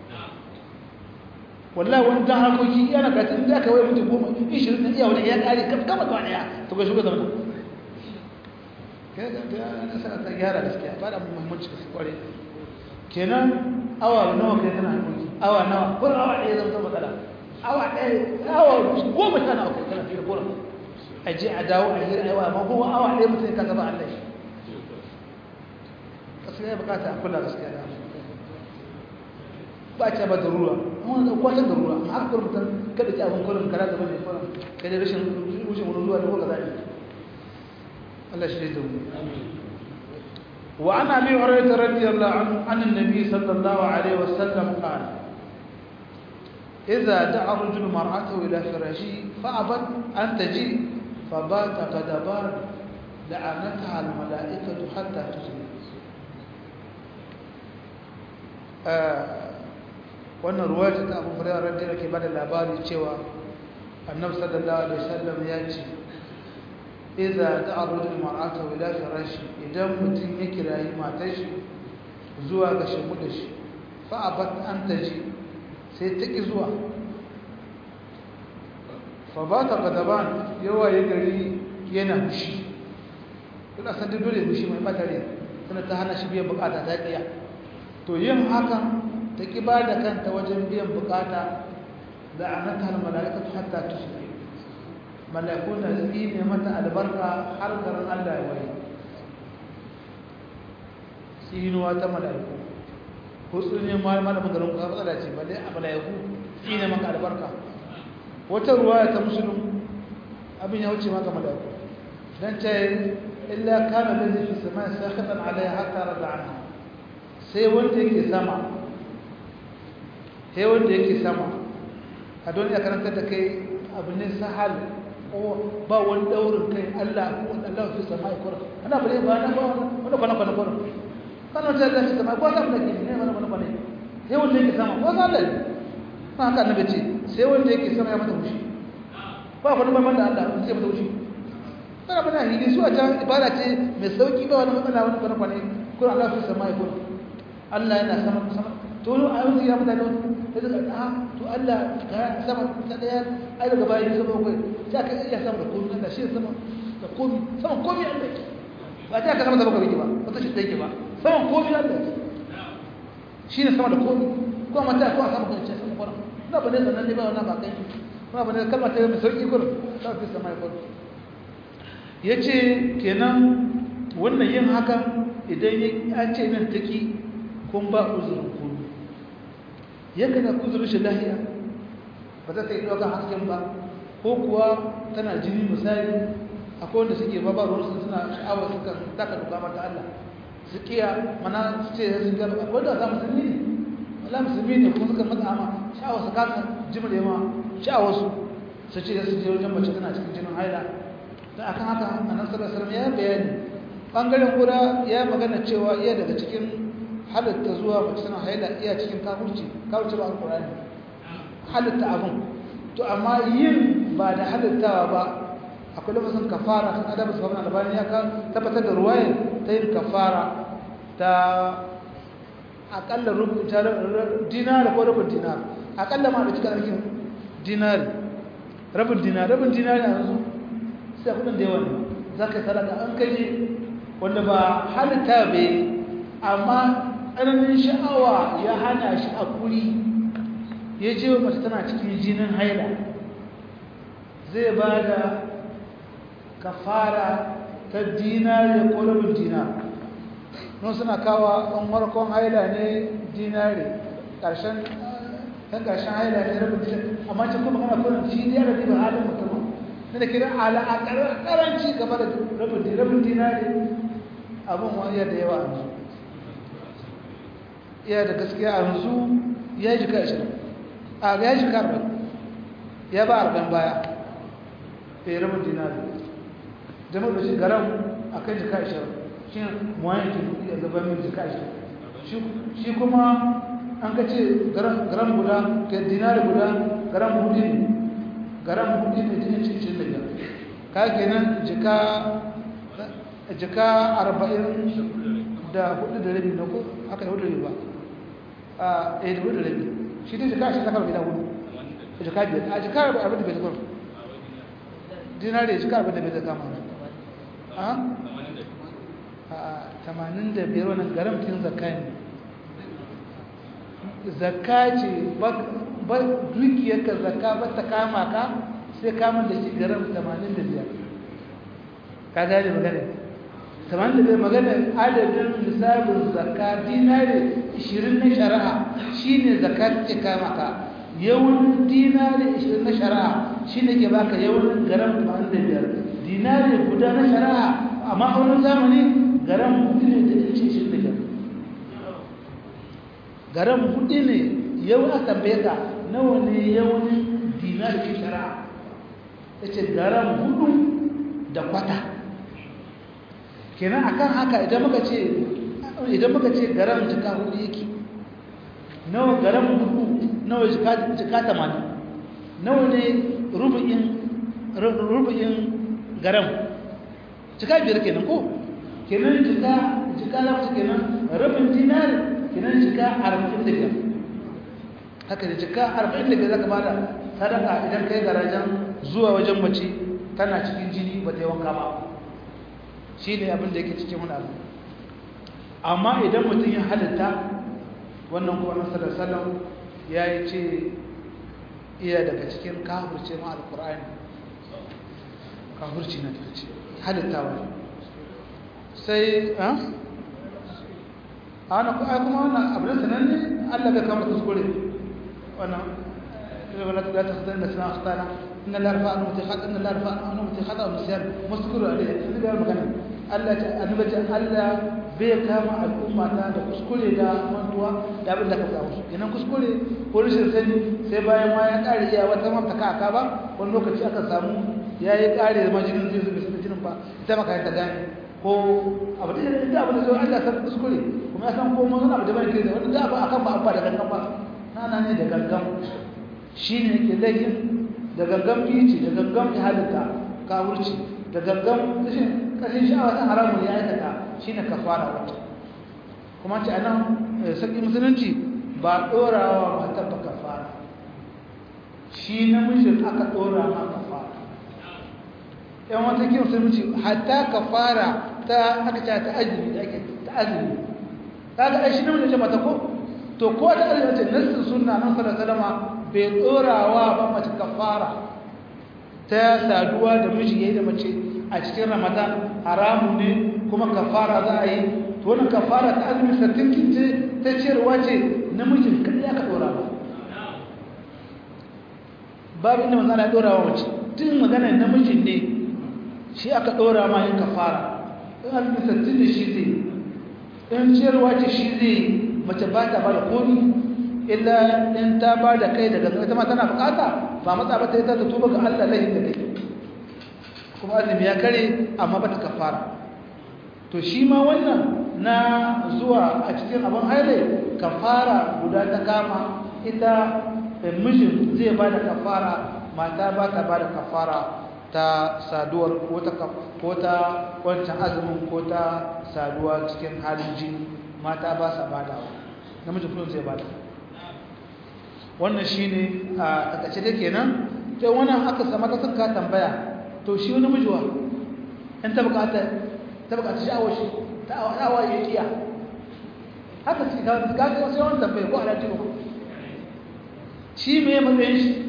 S1: wallahi wani dan harkoki yana ka tun da ka wai mutum goma ishirin na iya wani ya kare kaf kama da wani ya to ga shugaban zama kai ga ga na sana ta gyara gaskiya ba da muhimmanci gaskiya kware kenan awa nawa kai tana harkoki awa nawa ko awa ɗaya zama ta matsala awa ɗaya awa goma sha nawa kai tana fiye goma a je a dawo a hira aiwa amma kuma awa ɗaya mutum ka zama Allah shi gaskiya bukata a kula gaskiya da ba ta ba da ruwa amma da kwatan da ruwa amma aka kurmutan kada ki abin kullum kara gaba ne kullum kada rashin rushin wani zuwa da ko kaza ne Allah shi da mu wa ana bi hurairah radiyallahu anhu an annabi sallallahu alaihi wasallam qala إذا دعا الرجل مرأته إلى فراشه فأبت أن تجي فبات غضبان لعنتها الملائكة حتى تصبح wannan ruwa ta abu hurairar da ke bada labari cewa annabi sallallahu alaihi wasallam ya ce idza da'a rajul mar'ata ila firashi idan mutum ya kirayi matar shi zuwa ga shimu da shi fa abat an taji sai ta ki zuwa fa ba ta gadaban yawa ya gari yana fushi kuna san dole fushi mai batare tana ta hana shi biyan bukata ta kiya to yin hakan ta ki ba da kanta wajen biyan bukata da anata mala'ikatu hatta tusbi mala'ikun da zai ne mata albarka har garin Allah ya waye tsinuwa ta mala'iku ko tsine ma malamin garin ku matsala ce balle a mala'iku tsine maka albarka wata ruwaya ta musulun abin ya wuce maka mala'iku dan ta illa kana ladhi fi samai sakhatan alaiha hatta rada anha sai wanda yake sama sai wanda yake sama a don ya karanta da kai abu ne sahal ko ba wani daurin kai Allah ko Allah fi samai ko ana bare ba na ba wani kwana kwana kwana kana ta da sama ko ta da ke ne mana kwana kwana sai wanda yake sama ko Allah ne ma haka annabi ce sai wanda yake sama ya mata mushi ba wani ban da Allah sai mata mushi kana bana hidi su a can ibada ce mai sauki ba wani matsala wani kwana kwana ko Allah fi samai ko Allah yana sama sama to a yanzu ya mutane da suka a to Allah ka sama ta daya ai daga bayan sama kai ta ka iya sama da komai Allah shi sama da komai sama komai Allah ba ta ka sama da baka biki ba ba ta shi take ba sama komai Allah shi ne sama da komai ko mata ko sama kan ce sama kwara na ba ne sanan ne ba wannan ba kai ba ba ne kalmar ta mai sauki kur ta fi sama kur yace kenan wannan yin hakan idan ya ce nan take kun ba uzurin ku yadda na kuzurin shi lahiya ba za ta yi ɗaukar hasken ba ko kuwa tana jini misali akwai wanda suke ba ba ruwansu suna sha'awa suka taka duka mata Allah su kiya mana su ce sun gaba akwai da za musulmi ne wala musulmi ne kuma suka matsa ma sha'awa su kasa jimre ma sha'awa su su ce su je wajen mace tana cikin jinin haila da akan haka annabi sallallahu alaihi wasallam ya bayani bangaren guda ya magana cewa iya daga cikin halitta zuwa mace tana haila iya cikin kafirci kafirci ba alqur'ani halitta abun to amma yin ba da halittawa ba akwai lafazin kafara kan adabu sabon albani ya kan tabbatar da ruwaya ta yin kafara ta akalla rubin dinari ko rubin dinari akalla ma da cikin arkin dinari rabin dinari rabin dinari a yanzu sai kudin da yawa ne za ka sadaka an kai wanda ba halitta bai amma tsananin sha'awa ya hana shi a kuri ya ce wa mace tana cikin jinin haila zai ba da kafara ta dinari ko rabin dinar nun suna kawo an warkon haila ne dinari ƙarshen ɗan ƙarshen haila ne rabin dinar amma cikin kuma kana kurin shi ne da ba halin mutum ne da kira ala a ƙaranci gaba da rabin dinari abin wani da yawa a iya da gaskiya a yanzu ya yi jika ashirin a ya yi jika arba'in ya ba arba'in baya ya yi rabin dinari jama'a da shi garam a kan jika ashirin shi muwayen ke kudi a gaban mil jika ashirin shi kuma an ka ce garam guda ke dinari guda garam hudu ne garam hudu ne jini cikin da biyar ka kenan jika jika arba'in da hudu da rabi na ko aka yi hudu da ba a ɗaya da hudu da rabi shi ne jika shi zakar gida hudu jika biyar a jika abin da bai zakar dinari jika abin da bai zakar mana a tamanin da biyar wani garamtin zakka ne zakka ce ba dukiyarka zakka ba ta kama ka sai kamar da shi garam tamanin da biyar ka gane magana kamar da magana adadin lissafin zakka dinari 20 na shari'a shine zakka ce kama ka yawan dinari 20 na shari'a shine ke baka yawan garam 85 dinari guda na shari'a a ma'aunin zamani garam hudu ne da inci 25 garam hudu ne yau a tambaye ka nawa ne yawan dinari ke shari'a ya ce garam hudu da kwata kenan akan haka idan muka ce idan muka ce garam jika hudu yake nawa garam hudu nawa jika jika 80 nawa ne rubu'in rubu'in garam jika biyar kenan ko kenan jika jika lafi kenan rubin dinar kenan jika 45 haka da jika 45 zaka bada sadaka idan kai garajen zuwa wajen mace tana cikin jini ba ta yi wanka ba shi ne abin da yake cikin wani abu amma idan mutum ya halitta wannan kuwa nasarar salon ya yi ce iya daga cikin kafurce ma alkur'ani kafurci na daga ce halitta wani sai a wani kuma wannan abin sanar ne allah bai kamar kuskure wannan ولا تخطئن اسماء اخطانا ان الله رفع انه خطا ان الله رفع انه خطا ونسيان مذكور عليه اللي قال مكان الله annabi Allah bai kama al'umma ta da kuskure da mantuwa da abin da ka faɗa musu kenan kuskure ko rashin sani sai bayan ma ya ƙare iya wata mafta ka aka ba wani lokaci aka samu ya yi ƙare da majinin zai zuba sun jinin ba ita maka ta gane ko abu da da abu da zai Allah san kuskure kuma ya san ko mun abu da bai kai da wani da ba akan ba abba da gangan ba nana ne da gangan shi ne ke laifin da gangan bici da gangan halitta kawurci da gangan ƙashin sha'awa ta haramun ya aikata shi ne kafara wata kuma ce a nan sarki musulunci ba ɗorawa matan ba kafara shi namijin aka ɗora ma kafara yan wata ke musulunci hatta kafara ta aka ce ta azumi da ake ta azumi ta ga aishi namijin ce mata ko to ko ta azumi ce nassin sunna nan sallallahu alaihi bai ɗorawa ba mace kafara ta saduwa da miji yayi da mace a cikin ramadan haramu ne kuma kafara za a yi to wannan kafara ta azumi sattin ce ta ciyarwa ce namijin kadai aka ɗora ba babu inda manzana ya ɗora wa mace tun maganar namijin ne shi aka ɗora ma yin kafara in azumi sattin da shi zai in ciyarwa ce shi zai mace ba ta ba da komi illa in ta ba da kai daga ita ma tana bukata ba matsa ba ta yi ta tuba ga Allah lahin da kai kuma azumi ya kare amma ba ta kafara to shi ma wannan na zuwa a cikin abin haile kafara guda ta kama ita mijin zai ba da kafara mata ba ta ba da kafara ta saduwar ko ta wancan azumin ko ta saduwa cikin halin jini mata ba sa ba da namijin kuma zai ba da wannan shi ne a ƙace da kenan ta wannan aka sama ta sun ka tambaya to shi wani mijuwa in ta bukata ta bukata sha'awar shi ta awa ya kiya haka su ka ga wasu yawan tambaya ko alaji ba shi me matsayin shi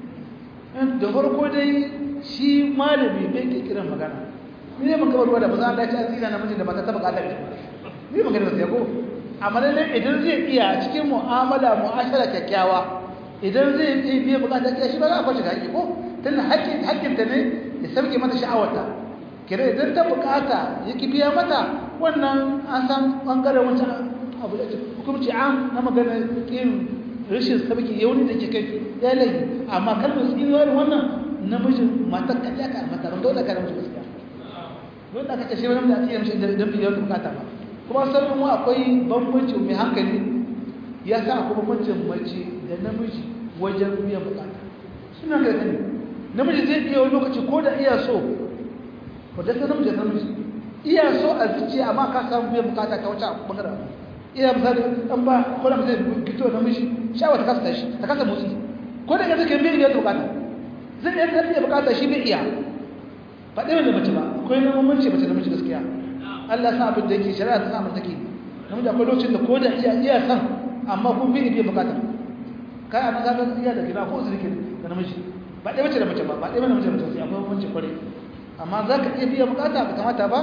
S1: da farko dai shi malami bai ke kiran magana ni ne maka ruwa da ba za a dace a tsina namiji da mata ta bukata ne ni magana sai ko amma lalle idan zai iya cikin mu'amala mu'ashara kyakkyawa idan zai iya biya bukatar kiyashi ba za a kwace haƙi ko tun haƙƙin haƙƙinta ne ya sauke mata sha'awarta kira idan ta bukata ya ki biya mata wannan an san ɓangaren wancan abu da hukumci am na magana irin rashin sabki yauni da ke kai ya lagi amma kalmar tsinuwar wannan namijin matar kaɗa ka mata ban dole ka da mutu gaskiya don da aka ce shi wani da ake yamshi don biya wata bukata ba kuma sanin mu akwai bambanci mai hankali ya sa akwai bambancin mace da namiji wajen biyan bukata suna ga gani namiji zai iya wani lokaci ko da iya so ko da namiji da namiji iya so a zuciya amma ka samu biyan bukata ta wata bangaren iya misali an ba ko da zai fito namiji shawa ta kasa tashi ta kasa motsi ko da gaske bai biyan bukata zai iya biyan bukata shi bai iya ba ɗaya da mace ba akwai na mamanci mace da namiji gaskiya Allah sa abin da yake shari'a ta sa mun take namiji akwai lokacin da ko da iya iya san amma kun bi biyan bukata kai a ga iya da kina ko su rike da namiji ba ɗaya mace da mace ba ba ɗaya mace da mace sai akwai mace kware amma za ka iya biya bukata ba kamata ba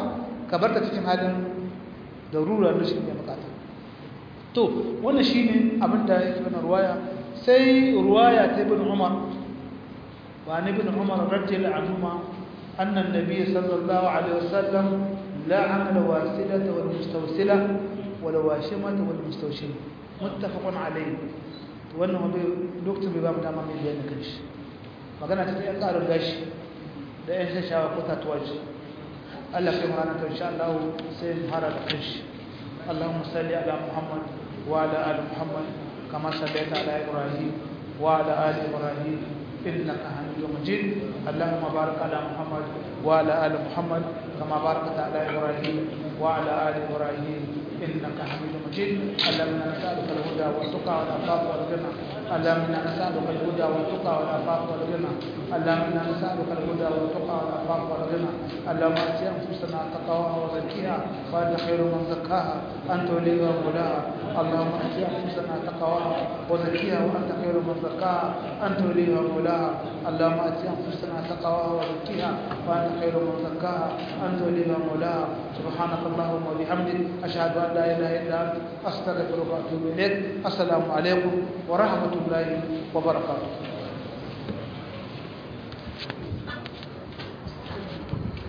S1: ka bar ta cikin halin darura da shi ne bukata to wannan shine abin da yake wannan ruwaya sai ruwaya ta ibn umar wa ibn umar radiyallahu anhuma anna an-nabiy sallallahu alaihi wasallam la'ana al-wasilata wal mustawsila wal washimata wal mustawshim muttafaqun alayhi wannan wanda lokacin bai ba mu dama mai bayani kan shi magana ta yan karin gashi da yan shashawa ko tatuwaji Allah kai mu ranar insha Allah sai mu fara da kanshi اللهم صل على محمد وعلى ال محمد كما صليت على ابراهيم وعلى ال ابراهيم انك حميد مجيد اللهم بارك على محمد وعلى ال محمد كما باركت على ابراهيم وعلى ال ابراهيم انك حميد مجيد اللهم انا نسالك الهدى والتقى والعفاف والغنى اللهم انا نسالك الهدى والتقى والعفاف والغنى اللهم انا نسالك الهدى والتقى والعفاف والغنى اللهم ات انفسنا تقواها وزكيها وانت خير من زكاها انت وليها ومولاها اللهم ات انفسنا تقواها وزكيها وانت خير من زكاها انت وليها ومولاها اللهم ات انفسنا تقواها وزكيها وانت خير من زكاها انت وليها ومولاها سبحانك اللهم وبحمدك اشهد ان لا اله الا انت استغفرك واتوب اليك السلام عليكم ورحمه الله وبركاته